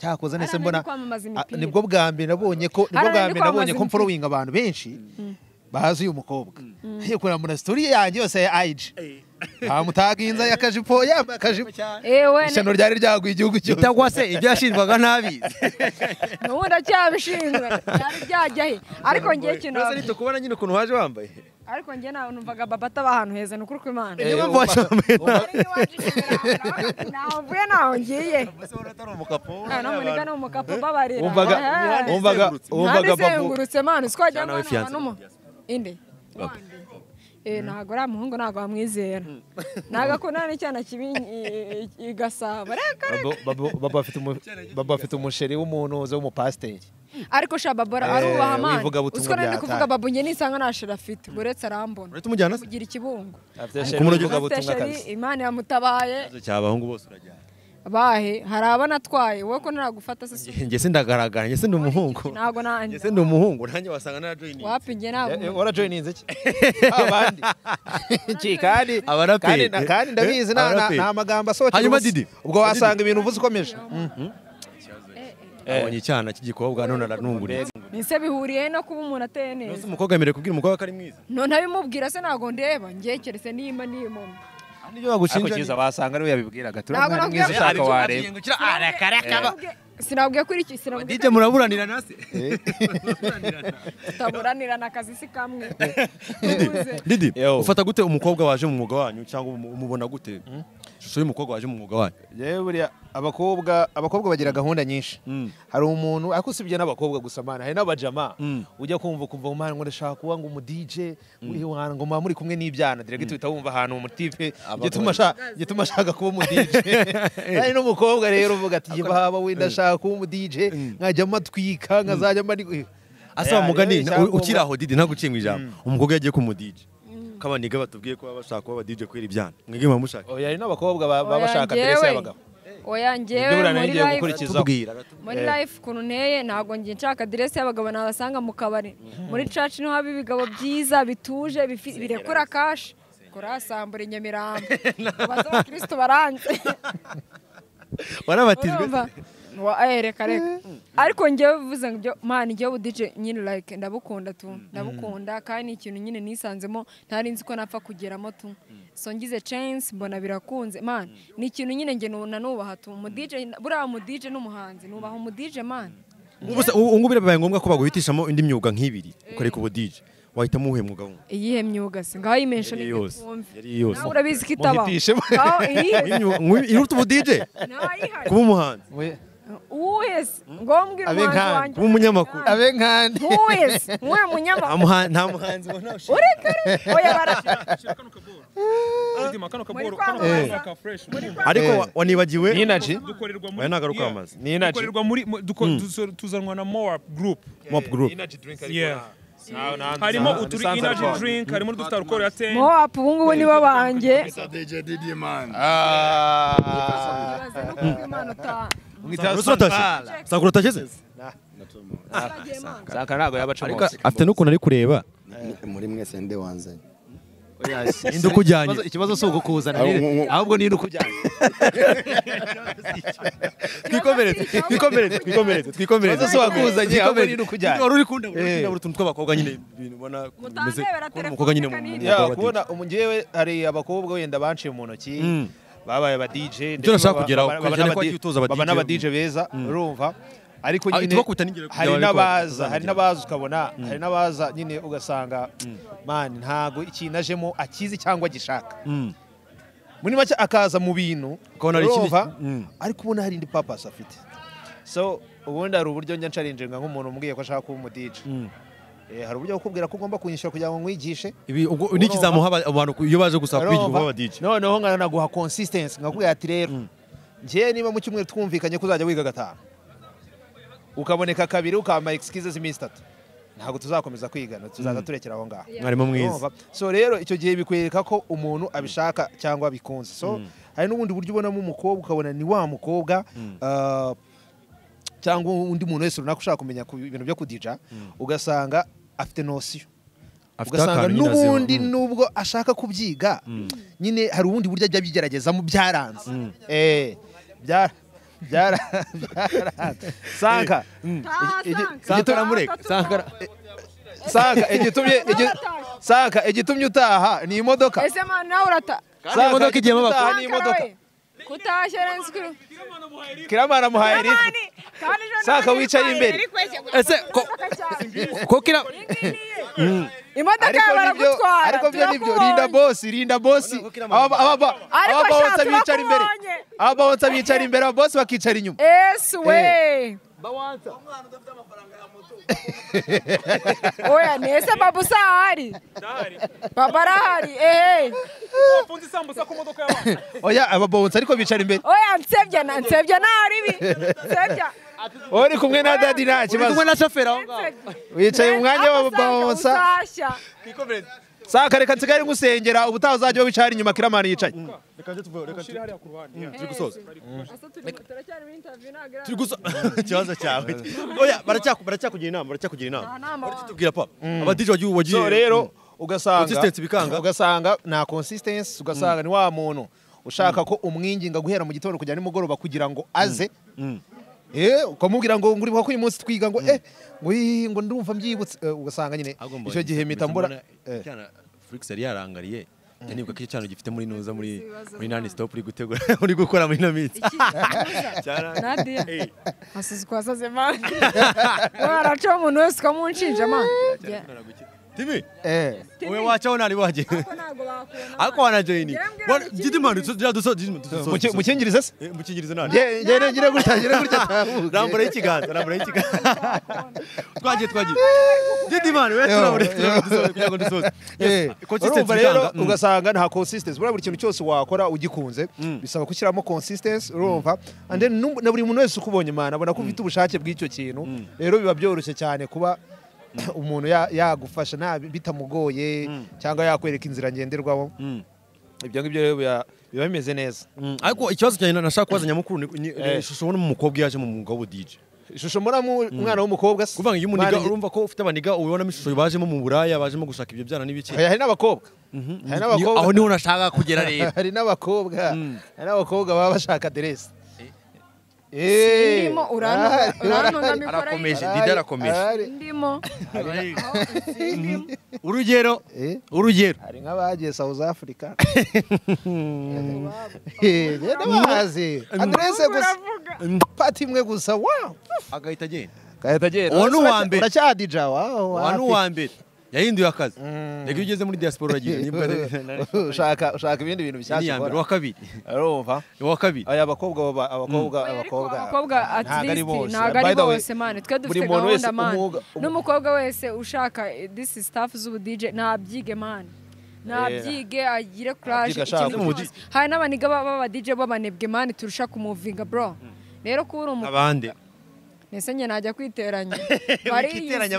cyakoze nese Hariya mbona ni kwamamaza Ah, imipira nibwo bwa mbere nabonye ko nibwo Hariya bwa ni mbere nabonye kwamamaza ko imipira. mforowinga abantu benshi Mm. bazi uyu mukobwa yikorera muri sitori yanjye yose ya ayiji bamutaginza y'akajipo yambaye akajipo cyane ewe ishyano ryari ryaguye igihugu cyose cyangwa se ibyo yashinjwaga ntabizi nubu ndacyabishinzwe byari byajya he ariko ngiye kintu Nose nitukubona nyine ukuntu waje wambaye ariko njye nawe numvaga baba ataba ahantu heza ni ukuri kw'imana niyo mpamvu waje wambaye nabi ntaho mvuye ntaho ngiye Ah, no muri gana umukapo babarira Wumvaga- Ehe. wumvaga- Nandi wumvaga babu- izengurutse mana siko wagira Cyane ngo we hano fiancé. n'umu inde Eh, ntabwo uriya muhungu ntabwo wamwizera nagakunda n'icyana kibi i- i- i Gasabo reka Babo- babo- babo afite umu- babo afite umusheri w'umunuzi w'umupasiteri ariko shababora Eh, arubaha amana wivuga butumwa usiko nari bya kuvuga hatari. babu njye nisanga nta sheri afite uretse arambona uretse umujyana se kugira ikibungo afite Ariko sheri kumurogeza w'ivuga afite butumwa sheri kabisa imana yamutabaye cyabahungu bose urajyana bahe hari abana atwaye wowe ko ntaragufata se si- njye se ndagaragara njye se ndi umuhungu ntabwo nanjye njye se ndi umuhungu nanjye wasanga narajoyininze wapi njye ntabwo warajoyininze ki abandi iki kandi Abaraperi. kandi na- kandi ndabizi na- na- Abaraperi. nta magambo asohotse Hanyuma ubusa. Didi. ubwo wasanga ibintu uvuze ukomeje abonye icyana cy'igikobwa none aranunguriye Nise bihuriye no kuba umuntu ateye neza. umukobwa yemerewe kubwira umukobwa ko ari mwiza None abimubwira se ntabwo ndeba, njye keretse nimba nimumwe. nibyo ariko cyiza wasanga ariwe yabibwiraga turi Ntabwo umwana nabwiye- mwiza ushaka Ariko wareba Sinabwiye- Sinabwiye kuri iki sinabwiye DJ muraburanira nase tutaburanira na kazi si kamwe. Didi ufata gute umukobwa waje mu mwuga wanyu cyangwa umu- umubona gute ishusho y'umukobwa waje mu mwuga wanyu Yewe buriya abakobwa abakobwa bagira gahunda nyinshi hari umuntu ariko usibye n'abakobwa gusa mana hari n'abajama ujya kumva ukumva mu mana ngo ndashaka kuba ngo umu DJ muri wanjye ngo mba muri kumwe n'ibyana direct uhita wumva ahantu mu tipe gituma ashaka gituma ashaka kuba umu DJ hari n'umukobwa rero uvuga ati baba we ndashaka kuba umu DJ nkajya matwika nkazajya mari asa wa mugani na- u- ukiri aho Didi ntaguciye mu ijambo umukobwa yagiye ku mu DJ ko abaniga batubwiye ko baba bashaka kuba aba DJ kubera ibyana mwebwe muba mushaka oya hari n'abakobwa ba- baba Oya, bashaka direct njyewe- y'abagabo Oya njyewe Ibyo buriya nari muri ngiye life gukurikizaho. Tubwira. muri Eh. life ukuntu nteye ntabwo njye nshaka aderesi y'abagabo nabasanga mu kabari muri church niho haba ibigabo byiza bituje bifi- birekura kashi kurasambura i nyamirambo abaza abakirisitu baranze warabatijwe Urumva? Wa- eh, reka reka ariko njyewe bivuze ngo ibyo mana igihugu dije nyine like ndabukunda tu ndabukunda kandi ni ikintu nyine nisanzemo ntari nzi ko napfa kugeramo tu so ngize chance mbona birakunze man ni ikintu nyine nge nu- nanubaha tu umudije buriya umudije n'umuhanzi nubaha umudije man ubu ngubu birabaye ngombwa ko baguhitishamo indi myuga nk'ibiri ukareka ubudije wahitamo uwuhe mwuga wundi iyihe myuga se ngaho imensha Yari ni yose, igikombe yari yose. nawe urabizi ko itaba Muhitishe. Ngaho iyihe iruta ubudije kuba umuhanzi uwuhe se ngaho mbwira umuhanzi wanjye kuba umunyamakuru abe nkandi uwuhe se uwuhe munyamakuru nta muhanzi ubona ureka re- oya bara ariko wa- wanibagiwe Ni energy? oya nagaruka amazi ni energy dukorerwa muri mu- duko- Mm. duso- tuzanwa na moab group Moab Group. Energy drink ariko Yeah. nta- nta- harimo nta- uturi nta- nta- energy nta- drink harimo udufite alcohol ya 10 mowapu ubu ngubu nibo banjye sakura utageze Saka ntabwo yabacamo Ariko afite n'ukuntu ari kureba muri mwese nde wanzanye Ninde ukujyanye? Ikibazo- ikibazo si ukukuzana Aho- nire- ahubwo ni ukujyanye twikomeretse twikomeretse twikomeretse twikomeretse Ikibazo si uwakuzanye, ahubwo ni ukujyanye. Wari uri kundabura, Eh. uri kundabura utuntu tw'abakobwa nyine ibintu ubona bimeze kubona umukobwa nyine mu mwuga Ya, wa DJ. kubona umu- njyewe hari abakobwa wenda banciye mu ntoki Mm. babaye aba DJ Ibyo nashaka kugeraho, baba cyane ko n'aba- wagiye utoza aba baba DJ. n'aba DJ beza Mm. urumva ariko Ah, nyine tubakubita n'ingero kugira hari barebe ko n'abaza bazamugeraho. hari n'abaza ukabona Mm. hari n'abaza nyine ugasanga man ntago ikintu ajemo akizi cyangwa agishaka Mm. muri make akaza mu bintu Ukabona hari ikindi- urumva Mm. ariko ubona hari indi papasi afite so ubundi hari uburyo njya nsharinjenga nk'umuntu umbwiye ko ashaka kuba umu DJ Eh, hari uburyo bukubwira ko ugomba kunyishyura kugira ngo nkwigishe ibi ubwo n'ikizamuha aba- abantu ku- iyo baje gusa kwigira uba Urumva? DJ noneho nkanaguha consistency nkakubwira ati rero njyewe niba mu cyumweru twumvikanye ko uzajya wiga gatanu ukaboneka kabiri ukamba excuses iminsi itatu ntabwo tuzakomeza kwigana tuzaza Mm. turekera aho ngaho Mwarimu mwiza. Urumva? so rero icyo gihe bikwereka ko umuntu abishaka cyangwa abikunze so Mm. hari n'ubundi buryo ubonamo umukobwa ukabona ni wa mukobwa Mm. ah, cyangwa undi muntu wese runaka ushaka kumenya ku bintu byo kudija ugasanga afite nosiyo Afite ugasanga akantu nyine azi- n'ubundi Mm. nubwo ashaka kubyiga nyine hari ubundi buryo ajya abigeragezamo byaranze Eh, byara byara- byaranze sanka Sankara mureka. Sankara- sanka igitumye igi- sanka igitumye utaha ni imodoka ese mwana nawe urata Sanka, imodoka igiyemo abakobwa. Sankara Ni imodoka. we, kutashye renzi kuri kiramara amuhaye rito kandi ejo Sanka nawe wicaye yitwaye imbere. yari kwegera. Ese ko- Imodoka cyane. ko kira imodoka Ariko yawe nibyo- baragutwara ariko byo nibyo turakubonye. rinda bosi rinda bosi Aba- aba- aba- Ariko ababawonsa sha, bicara imbere turakubonye. ababawonsa bicara imbere ababosi bakicara inyuma esi we oya nese baba usa ahari baba arahari ehe wafunze isambusa ku modoka y'abantu oya ababawonsa ariko bicara imbere oya nsebya na nsebya nahari ibi nsebya wowe uri kumwe na dadi nta kibazo kumwe na shoferi aho wicaye mu mwanya w'ababawonsa usashya saka reka nsigaye ngusengera ubutaha uzajya wicara inyuma kiramani yicaye turi gusoza turacyari muri interview ntabwo turi gusoza ikibazo cyawe oya baracyaku- baracyakugira inama baracyakugira inama tubwira papa aba DJ wagiye wagiye so rero ugasanga Consistency bikanga. ugasanga nta consistency ugasanga ni wa muntu ushaka ko umwinginga guhera mu gitondo kujya nimugoroba kugira ngo aze eh ukamubwira ngo nguribuka ko uyu munsi twiga ngo eh ngo ii, ngo ndumva mbyibutse Eh, ugasanga nyine icyo gihe mpita mbura eh. Flix yari yarangariye njya nibuka ko icyo cyano gifite muri nuza muri muri nani stop uri gutegura uri gukora muri namitsi nadiya asuze kwa saze mani waracaho umuntu wese ukamunshinja mani timi eh wowe wacaho nari waje ariko wanajoyini gidi mani tuzira duso mu cyingirize se mu cyingirize nani Nge- nge- ngire gutya, ngire gutya, tambuke. rambura y'ikiganza rambura y'ikiganza twagiye twagiye gidi mani we turabure turabure kugira ngo dusoze Eh, urumva consistency rero ikanga. Mm. ugasanga nta consistency buriya buri kintu cyose wakora ugikunze bisaba gushyiramo consistency urumva and then nu- na buri muntu wese ukubonye imana abona ko ufite ubushake bw'icyo kintu rero biba byoroshye cyane kuba umuntu ya- yagufasha nta bitamugoye cyangwa yakwereka inzira ngenderwaho ibyo ngibyo rero biba- biba bimeze neza ariko ikibazo cyanjye nashaka kubaza nyamukuru ni- ni Eh. ni ishusho ubona mu mukobwa yaje mu mwuga w'ubudije ishusho muramu umwana w'umukobwa se kuvuga ngo iyo umuniga Mwana- urumva ko ufite abaniga ubonamo ishusho bajemo mu buraya bajemo gushaka ibyo byana n'ibiki hari n'abakobwa hari n'abakobwa aho niho nashaka kugera rero hari n'abakobwa hari n'abakobwa baba bashaka aderesi Ndimo, urantunga- urantunga mikoro arakomeje y'iyi. dida arakomeje ndimo urugero urugero hari nk'abagiye South Africa Eh, genda bazi aderese gusa pati imwe gusa wa agahita agenda gahita agenda Uwo ni uwa mbere. uracyadija wawo Wa ni uwa mbere yahinduye akazi reka iyo ugeze muri diaspora uragira niba ushaka ushaka ibindi bintu bishyashya iya mbere ukora. uwa kabiri urumva uwa kabiri aya abakobwa baba- abakobwa abakobwa abakobwa at ntago ari least bose. ntago By ari the way, bose mani twe buri dufite muntu wese gahunda mani umwuga- n'umukobwa wese ushaka eh, this is staff z'ubudije nabyige mani nabyige agire kuraje Abyige ashaka. ikintu cyose hari n'abaniga b'abadije b'abanebwe mani turusha kumuvinga bro rero kuba uri umukobwa abandi Ese nyine najya kwiteranya Kwiteranya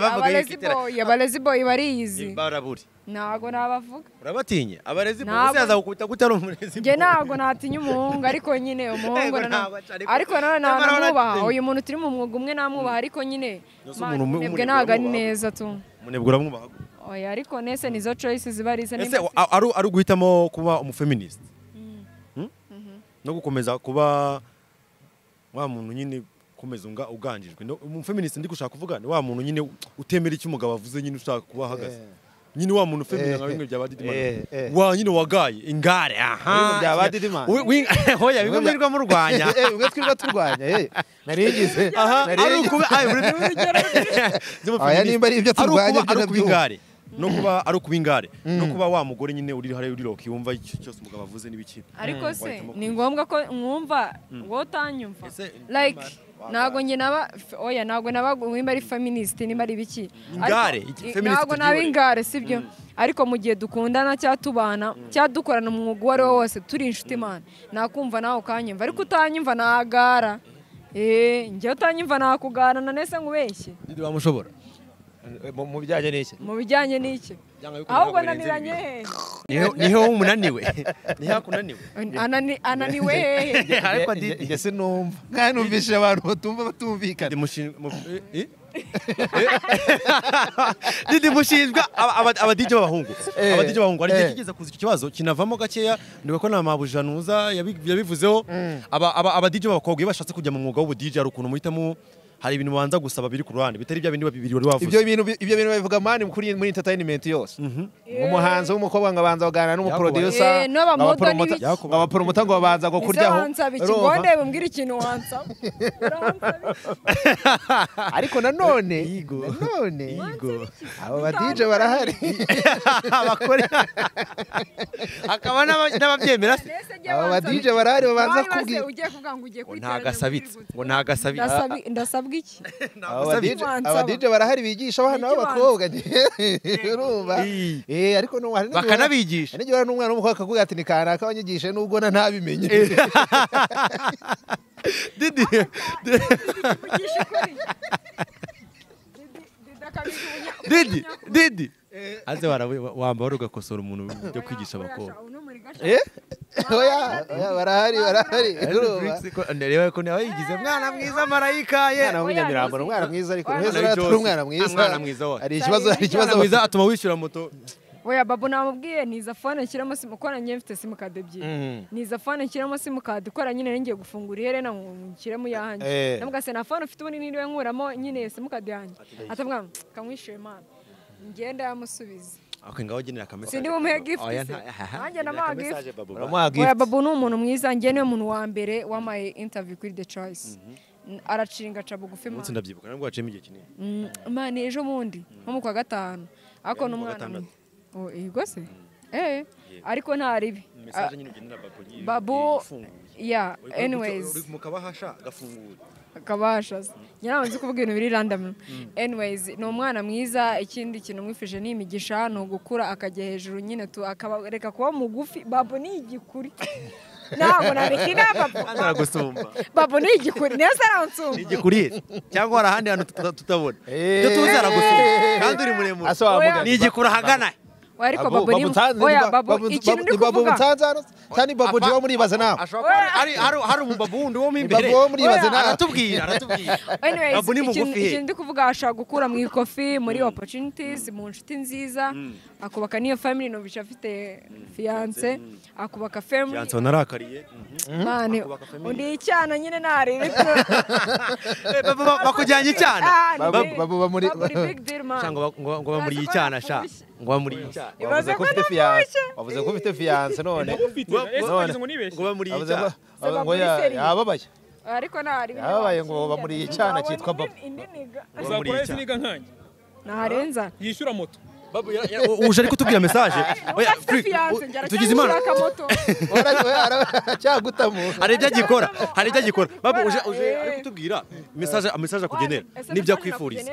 bariyizi bavuga abarezi y'ikiteranya. boyi abarezi boyi bariyizi baraburi ntabwo nabavuga urabatinya abarezi Ntabwo- polisi yazagukubita ko utari umurezi njye ntabwo natinya umuhungu ariko nyine umuhungu Yego, na- ntabwo atari- ariko nanone Nyamara namwubaha uratinya. uyu muntu turi mu mwuga umwe namwubaha ariko nyine Yose man, umuntu umwe- mwebwe umunebwe ntabwo ari uramwubaha. neza tu umunebwe uramwubaha oya ariko nese nizo choice ziba ari izo ese a- ari ari uguhitamo kuba umufeministe Hmm? no gukomeza kuba wa muntu nyine ukomeza unga- uganjijwe No- umufeministe ndi gushaka kuvuga ni wa muntu nyine utemera icyo umugabo avuze nyine ushaka kuba ahagaze nyine wa muntu ufemina nka Eh, bimwe bya badidimani eh, eh. wa nyine wagaye ingare aha Bimwe bya ba Didimani. Wi- wi- hoya bimwe mwirwa murwanya Eh, bimwe twirirwa turwanya eh nari ngize aha nari ari ngize. ukuba ayo buri Aya nimba ari ibyo ari turwanya byo ukuba ndabyumva. ingare no kuba ari ukuba ingare no kuba wa mugore nyine uri hariya uri rock yumva icyo cyose umugabo avuze n'ibiki ariko se Wahitamo ni ngombwa ko mwumva Mm. wowe utanyumva like ntabwo njye naba f- oya ntabwo naba nimba ari feminist nimba ari biki Ingare, Ariko- iki- i- feminist ntabwo naba tubyihorere. ingare sibyo ariko mu gihe dukundana cyangwa tubana cyangwa dukorana umwuga uwo ari wo wose turi inshuti imana nakumva nawe ukanyumva ariko utanyumva nagara eee njyewe utanyumva nakugarana nese nkubeshye Didi wamushobora Mu- mu bijyanye n'iki mu bijyanye n'iki yuko ahubwo ntabwo birenze ananiranye Niho- niho umunaniwe niho akunaniwe Anani- ananiwe hehe ariko didi njye sinumva kandi numvishije abantu batumva batumvikana didi mushinjwa aba- aba- abadije b'abahungu Eh, abadije b'abahungu hari igihe eh. kigeze kuza icyo kibazo kinavamo gakeya ndeba ko nta mabujanuza yabi- yabivuzeho Aba- aba- abadije b'abakobwa iyo bashatse kujya mu mwuga w'ubudije hari ukuntu muhitamo hari ibintu banza gusaba biri ku ruhande bitari bya bindi bibiri wari wavuze ibyo bintu ibyo bintu babivuga mani kuri muri entertainment yose umuhanzi w'umukobwa ngo abanza kuganira Eh, n'umuproducer n'aba moda abapromota- n'ibiki. abapromota ngo babanza ngo ese kuryaho wansaba Urumva? ikigonde bumbwira ikintu wansaba ariko nanone nanone abo badije barahari abakore hakaba n'aba- n'ababyemera se abo badije barahari babanza Wari wase kubwira ugiye kuvuga ngo ugiye ngo kwiteranya ntagasabitse ngo ntagasabitse Ndasabi- ndasabwa iki abo Wansaba. badije abo badije barahari bigisha abana Nicyo b'abakobwa urumva eh ariko no hari n'igihe- Bakanabigisha. hari n'igihe uhura n'umwana w'umukobwa akavuga ati ni kanaka wanyigishe nubwo na ntabimenye didi didi didi aze wara- wambara ugakosora umuntu byo kwigisha abakobwa eh oya oya barahari barahari urumva reba ko nawe yigize mwana mwiza marayika ye umwana w'umunyamirambo umwana mwiza ariko Umwana uheze w'i atari Jose. umwana mwiza Umwana mwiza wa- hari ikibazo hari ikibazo Mwana mwiza atuma wishyura moto oya babu namubwiye niza fone nshyiramo simukora njye mfite simukadi ebyiri Mhm. niza fone nshyiramo simukadi ikora nyine ngiye gufungura iherena ngo nshyiremo iyanjye Eh. namugase nta fone ufite ubundi niriwe nkuramo nyine simukadi yanjye atavuga kamwishyuye mwana ngenda yamusubiza okay ngaho genera akamesa Sindi bumuhe gift oya se. nta Nanjye namuha gift. uramuha oya gift babu ni umuntu mwiza njye niwe muntu wa mbere wamaye interview kuri the choice aracinga aca bugufi mwana umunsi ndabyibuka nabwo waciyemo igihe kinini Mm, Imana ejo bundi nko mu kwa gatanu ariko ni mu kwa umwana gatandatu. mwiza. Oh, yego se eh ariko nta ribi message nyine ugendera babu yi- babu ifunguye. ya Uri ku- uri anyways mu kabahasha gafungura kabasha se. njye ntabwo nzi kuvuga ibintu biri random anyways ni umwana mwiza ikindi kintu mwifuje ni imigisha ni ugukura akajya hejuru nyine tu akaba reka kuba mugufi babu ni igikuri ntabwo nabikina babu ntaragusumba babu ni igikuri niyo se aransumba igikuriye cyangwa hari ahandi hantu tuta- tutabona Eh. ibyo tuzi aragusumba kandi uri muremure Asobanura. ni igikura ahagana Oya, ariko Babu- babu ni babu nsanze ni oya ba- babu babu- ikintu babu- ndi ni babu kuvuga nsanze hano, kandi ni babu jiwa muribaza nawe hari umubabu wundi wo mu imbere babu wo muribaze Oya, nawe aratubwira aratubwira Anyways, babu ni ikintu- mugufi he ikintu ndi kuvuga ashobora gukura mu ikofi muri opportunities mu nshuti nziza akubaka n'iyo family numvisha afite fiance akubaka family yansobanura arakariye mani undi icyana nyine ntari bakujyanye icyana Babu- babu bamuri big deal Sha, mani ngo ba- ngo ngo bamuriye icyana sha ngo bamuriye icyana wavuze ko ufite fiyanse wavuze ko ufite fiyanse none ufite, ese wagize ngo nibeshye? ngo bamuriye Wavuze icyana ko- ngo ya- yababaye ariko nta hari Yababaye ngo baba muri iyi cyana cyitwa Babo. indi niga uzakora ese niga nkanjye naharenza yishyura moto uje ariko utubwira message oya tugize imana hari ibyo agikora hari ibyo agikora babu uje uje ariko utubwira message message akugenera n'ibyo akwifuriza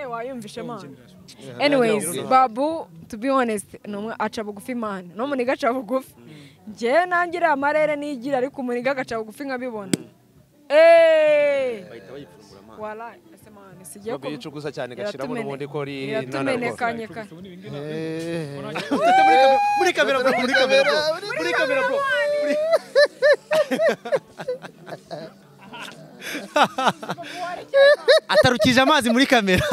anyways babu to be honest ni umwe aca bugufi imana no muniga aca bugufi njyewe nangira amarere nigira ariko umuniga agaca bugufi nkabibona eee warayi ese mani sigiye Babu yicuguza cyane gashyiramo Iratumene- n'ubundi ko ari iratumenekanye ka- muri kamera bro muri kamera bro muri kamera bro atarukije amazi muri kamera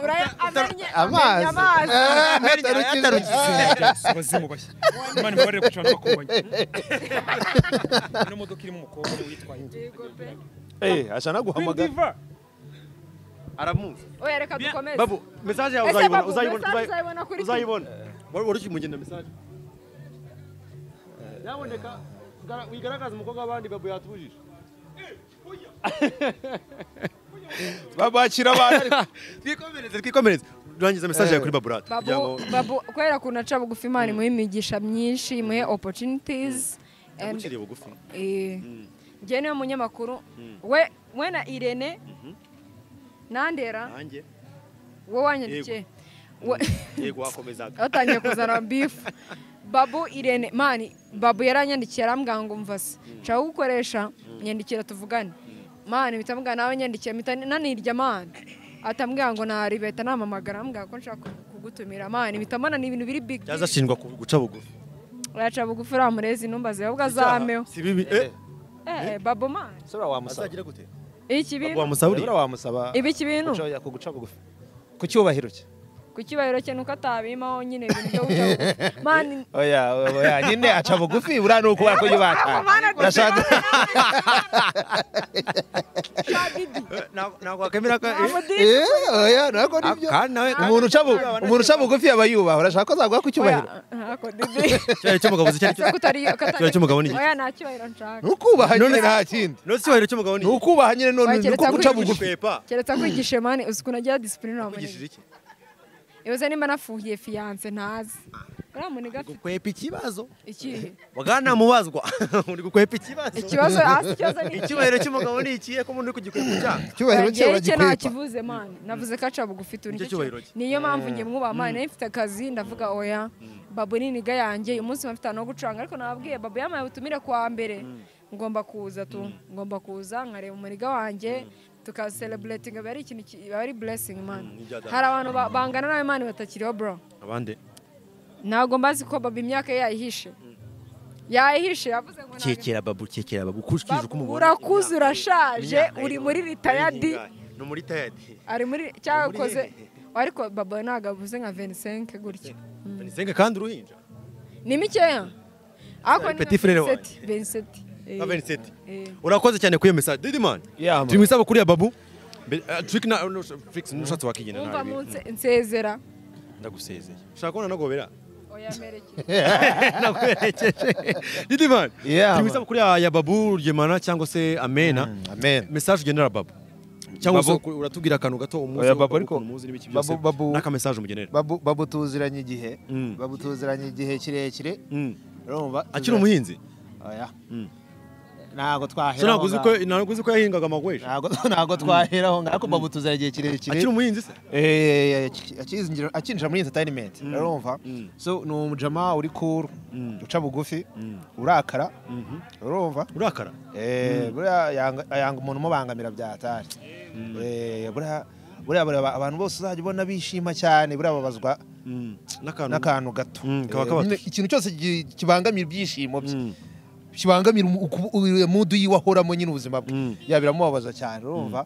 uraya amenye Amazi. amenye amazi imana imubarire ku cana bakubonye ino modoka irimo umukobwa witwaye Eh, ashana guhamagara. aramuzi oya reka dukomeze babu message yawe Ese uzayibona Babu, uzayibona message uzayibona uzayibona kuri- uzayibona wari wari ukimugenda message yaboneka gara- wigaragaza umukobwa w'abandi babu yatubujije babakira abantu twikomereze twikomereze durangiza message yawe kuri baburate babu babu kubera ukuntu aca bugufi imana imuha imigisha myinshi imuhe opportunities and- ukiriye bugufi Eh, njyewe niwe munyamakuru Mm. we we na irene nandera nanjye wowe wanyandikiye We- yego wakomezaga batangiye kuzana bifu babu irene mani babu yaranyandikiye arambwira ngo mva se nshaka kugukoresha nyandikira tuvugane mani mpita mvuga nawe nyandikiye mpita nanirya mani atambwira ngo ntari bahita namamagara arambwira ko nshaka kugutumira mani mpita mbona ni ibintu biri bigi yaza ashinjwa ku- guca bugufi urayaca bugufi uriya murezi ntumbaze ahubwo azameho si bibi eh eh babu mani Sura wamusaba. azagira gute iki bintu wamusaba uriya? Sura wamusaba. Ibi iki bintu? Guca- Kuguca bugufi. Ku cyubahiro cye. ku cyubahiro cye nuko atabimaho nyine ibintu byo guca bugufi mani Oya, oya, nyine aca bugufi uriya ni ukubera ko yubaka. Urashaka nakwakemera ko Eh, oya, nako nibyo. Umuntu uca bu- umuntu uca bugufi aba yubaha. Urashaka ko azaguha ku cyubahiro? ntako didi cyari cy'umugabo se cyari cyari cy'umugabo ni oya nta cyubahiro nshaka Nukubaha nyine nta kindi. no cyubahiro cy'umugabo ni Nukubaha nyine none Oya, keretse nuko guca akwigisha- bugufi. keretse kwigisha mani uzi ukuntu agira disipurine uramunega iki? ibuze nimba nafuhiye fiyanse ntazi uriya muniga afite kwepa ikibazo ikihe wagana mubazwa uri gukwepa ikibazo Ikibazo, hasi ikibazo ni iki? icyubahiro cy'umugabo ni ikihe ko umuntu uri kugikwepa icyaha Ngewe icyo ntakivuze mani navuze ko aca bugufi turi Nicyo nicyo cyubahiro cyo- cye. niyo mpamvu njye mwubaha mani Mm. nayo mfite akazi ndavuga oya babu n'iniga yanjye uyu munsi mba mfite ahantu ho gucuranga ariko nababwiye babu yamaye ubutumire kuwa mbere ngomba kuza tu ngomba kuza nkareba umuriga wanjye tukasereburetinga biba ari ikintu ki- biba ari buresingi mani ibya data. hari abantu ba- bangana nawe mani batakiriho bro abande ntabwo mbazi ko baba imyaka ye yayihishe yayihishe yavuze ngo cyekera babu cyekera babu ukurikije uko umubona urakuze urashaje uri muri ritayadi ni muri tayadi ari muri cyakoze ariko baba ntabwo avuze nka venisenke gutya nisenge kandi uruhinja ni mikeya ariko Ari ni petit frère venseti venseti nka veniseti Eh. urakoze cyane kuri iyo message didi man turi mu isabukuru ya babu Mbere- ah, trick na no, Trix, nushatse wakigena umva nabi munsi nsezera ndagusezeye ushaka kubona nagobera oya merekeje naguherekeje didi man Yeah, turi mu man. isabukuru ya ya babu ryemana cyangwa se amena message ugenera babu cyangwa se Babu. ukuri- uratubwira akantu gato umunsi Oya, wo- Babu, ariko- ukuntu muzi n'ibiki byose Babu- Babu- n'aka message umugenera Babu babu tuziranye igihe. Babu tuziranye igihe kirekire. Urumva? akiri umuhinzi Oya. Ntabwo twahera. So ntabwo aho uzi ngaho. ko ntabwo uzi ko yahingaga amagweshi ntabwo ntabwo twaheraho ngaho ariko babu tuzira igihe kirekire Akiri umuhinzi se eh akizingira akinjira muri entertainment urumva so ni umujama uri cool uca bugufi urakara urumva urakara eh Mm. buriya yanga- yanga umuntu umubangamira byatari eh buriya buriya buriya aba- abantu bose uzajya ubona bishima cyane buriya babazwa n'akantu gato kaba Eh, kabatu. nyine ikintu cyose gi- kibangamira ibyishimo bye kibangamira umu- uku- u- mudu yiwe ahoramo nyine ubuzima bwe ya biramubabaza cyane urumva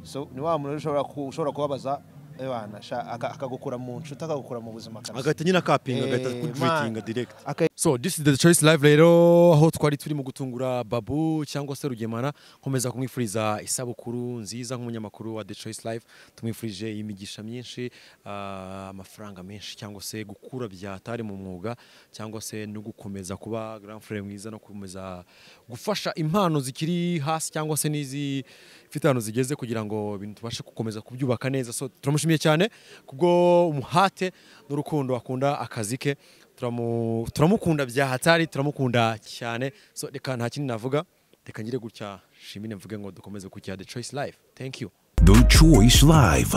so ni wa muntu ushobora ku- ushobora kubabaza ebana sha- aka- akagukura mu nshuti akagukura mu buzima kabisa. agahita nyine akapinga Eh, agahita man. kutwitinga direct Aka- so this is the choice live rero aho twari turi mu gutungura babu cyangwa se rugemana nkomeza kumwifuriza isabukuru nziza nk'umunyamakuru wa the choice live tumwifurije imigisha myinshi ah, amafaranga menshi cyangwa se gukura byatari mu mwuga cyangwa se no gukomeza kuba grand frere mwiza no gukomeza gufasha impano zikiri hasi cyangwa se n'izifite ahantu zigeze kugira ngo ibintu tubashe gukomeza kubyubaka neza so turamushimiye cyane kubwo umuhate n'urukundo akunda akazi ke turamu- turamukunda bya hatari turamukunda cyane so reka nta kindi navuga reka ngire gutya shimine mvuge ngo dukomeze kujya the choice life thank you The Choice Live.